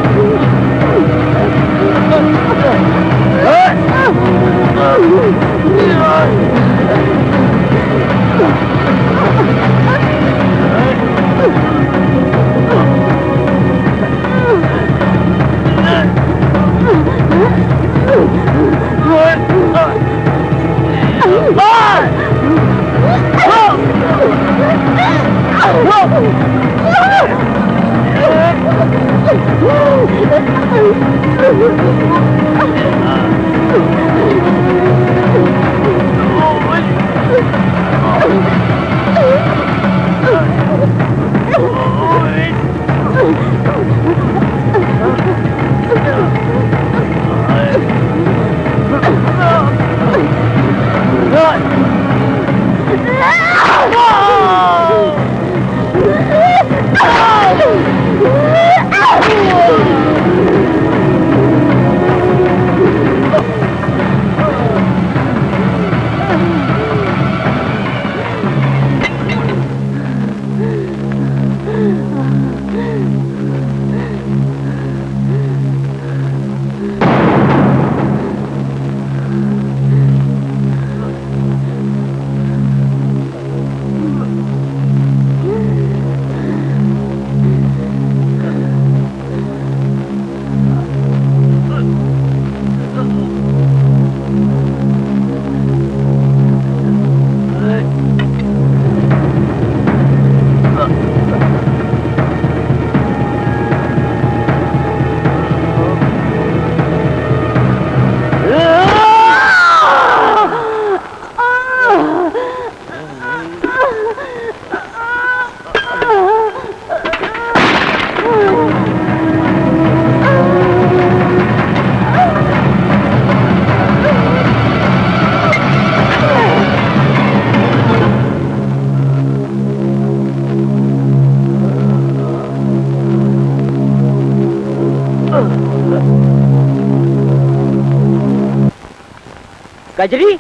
कजरी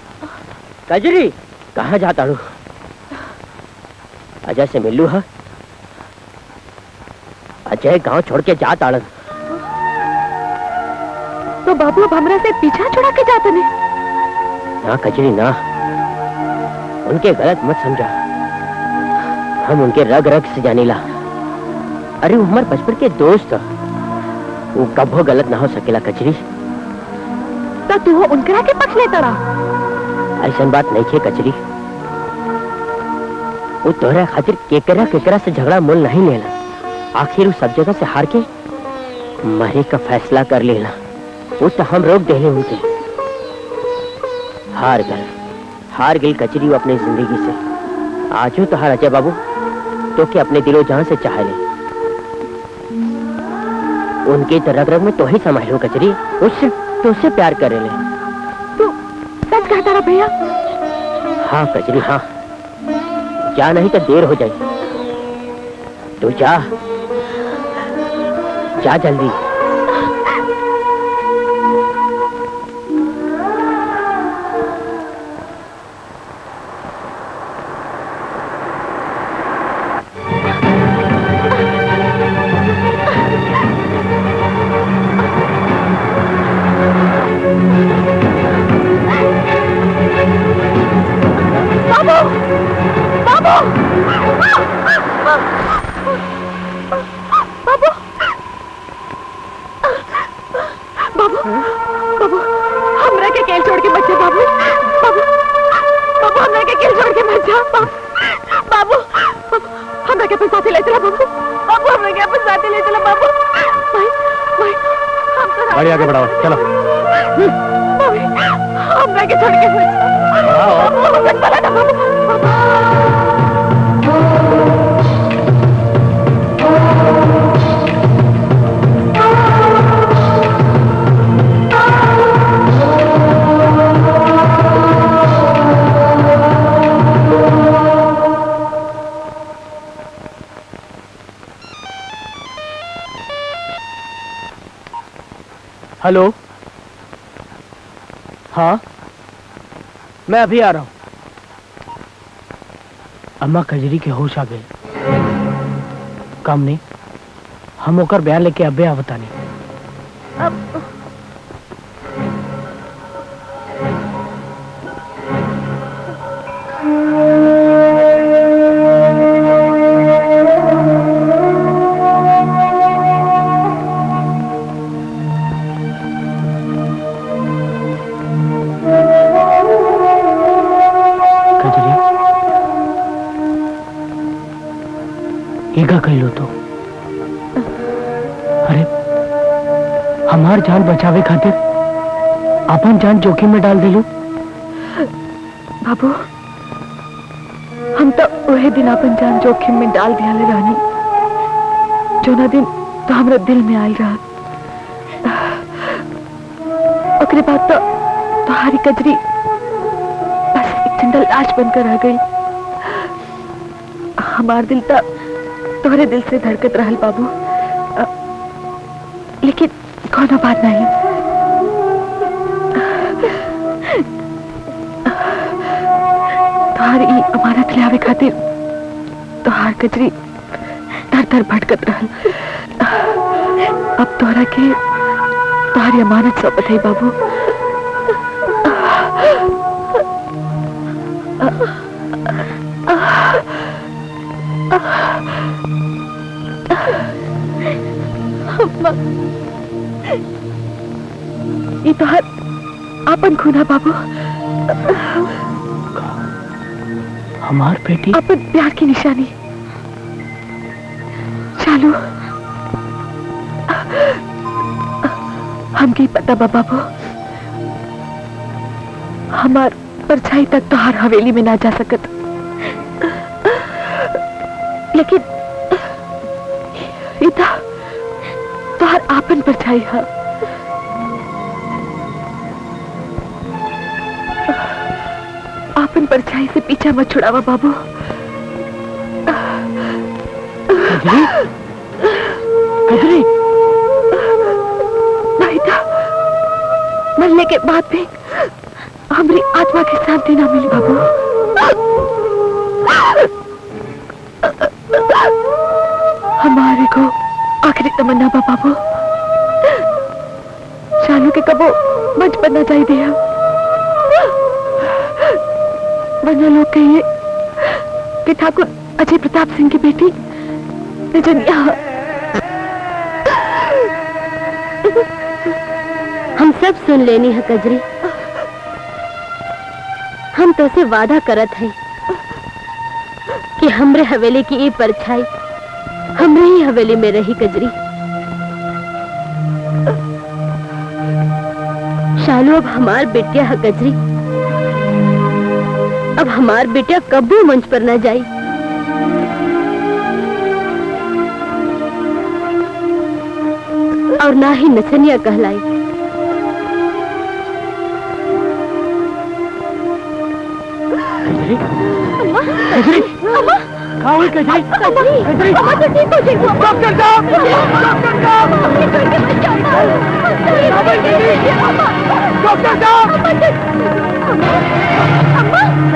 कजरी कहाँ जाता हूँ अजय से मिलू है अजय गांव छोड़ के जा ताड़न तो बाबू अब हमरा से पीछा छुड़ा के जाते ने ना कजरी ना उनके गलत मत समझा हम उनके रग रग से जानीला अरे वो हमारे बचपन के दोस्त ह। वो कभो गलत ना हो सकेला कजरी तो तू हो उनकरा के पक्ष लेता रहा ऐसा बात नहीं है कचरी वो तोहरा खातिर केकरा केकरा से झगड़ा मोल नहीं लेला आखिर वो सब जगह से हार के मरे का फैसला कर लेला वो तो हम रोक देले उनके हार गए हार गई कचरी वो अपनी जिंदगी से आजो तो हार अजय बाबू तो के अपने दिलो जहां से चाह ले उनके तो रग रग में तो ही समाये हो कचरी उससे तो उससे प्यार करे ले तू सच कहता रहा भैया हाँ कचरी हाँ जा नहीं तो देर हो जाए तू जा जा जल्दी बाबू हमरा के अपन साथे ले चला बाबू बाबू हमरा के अपन साथे ले चला बाबू भाई भाई हम तो गाड़ी आगे बढ़ाओ चलो भाई हमरा के छोड़ के मत जाओ। बाबू हमरा चला ना बाबू हेलो हाँ मैं अभी आ रहा हूँ अम्मा कजरी के होश आ गए काम नहीं हम होकर बयान लेके अबे आवता नहीं कजरी ये का कह लो तो अरे हमार जान बचावे खातिर अपन जान जोखिम में डाल दिलू बाबू हम तो वही दिन अपन जान जोखिम में डाल दिया ले रानी जो ना दिन तो हमरा दिल में आयल रहा ओकरे बाद तो तुम्हारी कजरी बस एक जिंदा लाश बनकर रह गई हमार दिल तो तोहरे दिल से धड़कत रहल बाबू अ, लेकिन कोनो बात नहीं तोहार ई अमानत ले आवे खातिर तोहार कजरी दर दर भटकत रहल अब तोहरा के तोहारी अमानत सौंपत है बाबू ये तोहार आपन खूना बाबू हमार बेटी अपन प्यार की निशानी चालू हमके पता बा बाबू हमार परछाई तक तो हर हवेली में ना जा सकत लेकिन इता तो हर आपन परछाई है आपन परछाई से पीछा मत छुड़ावा बाबू कजरी कजरी नहीं था मरने के बाद भी हमारी आत्मा की शांति ना मिली बाबू हमारे को आखिरी तमन्ना बा बाबू शालू के कबो मंच बनना चाहिए हम वरना लोग कहिए कि ठाकुर अजय प्रताप सिंह की बेटी निजनिया हम सब सुन लेनी है कजरी हम तो से वादा करत हैं कि हमरे हवेली की ये परछाई हमरे ही हवेली में रही कजरी शालू अब हमार बेटिया है कजरी अब हमार बेटिया कबू मंच पर न जाई और ना ही नचनिया कहलाई कजरी कजरी कहाँ हुई कजरी कजरी डॉक्टर साहब डॉक्टर साहब डॉक्टर साहब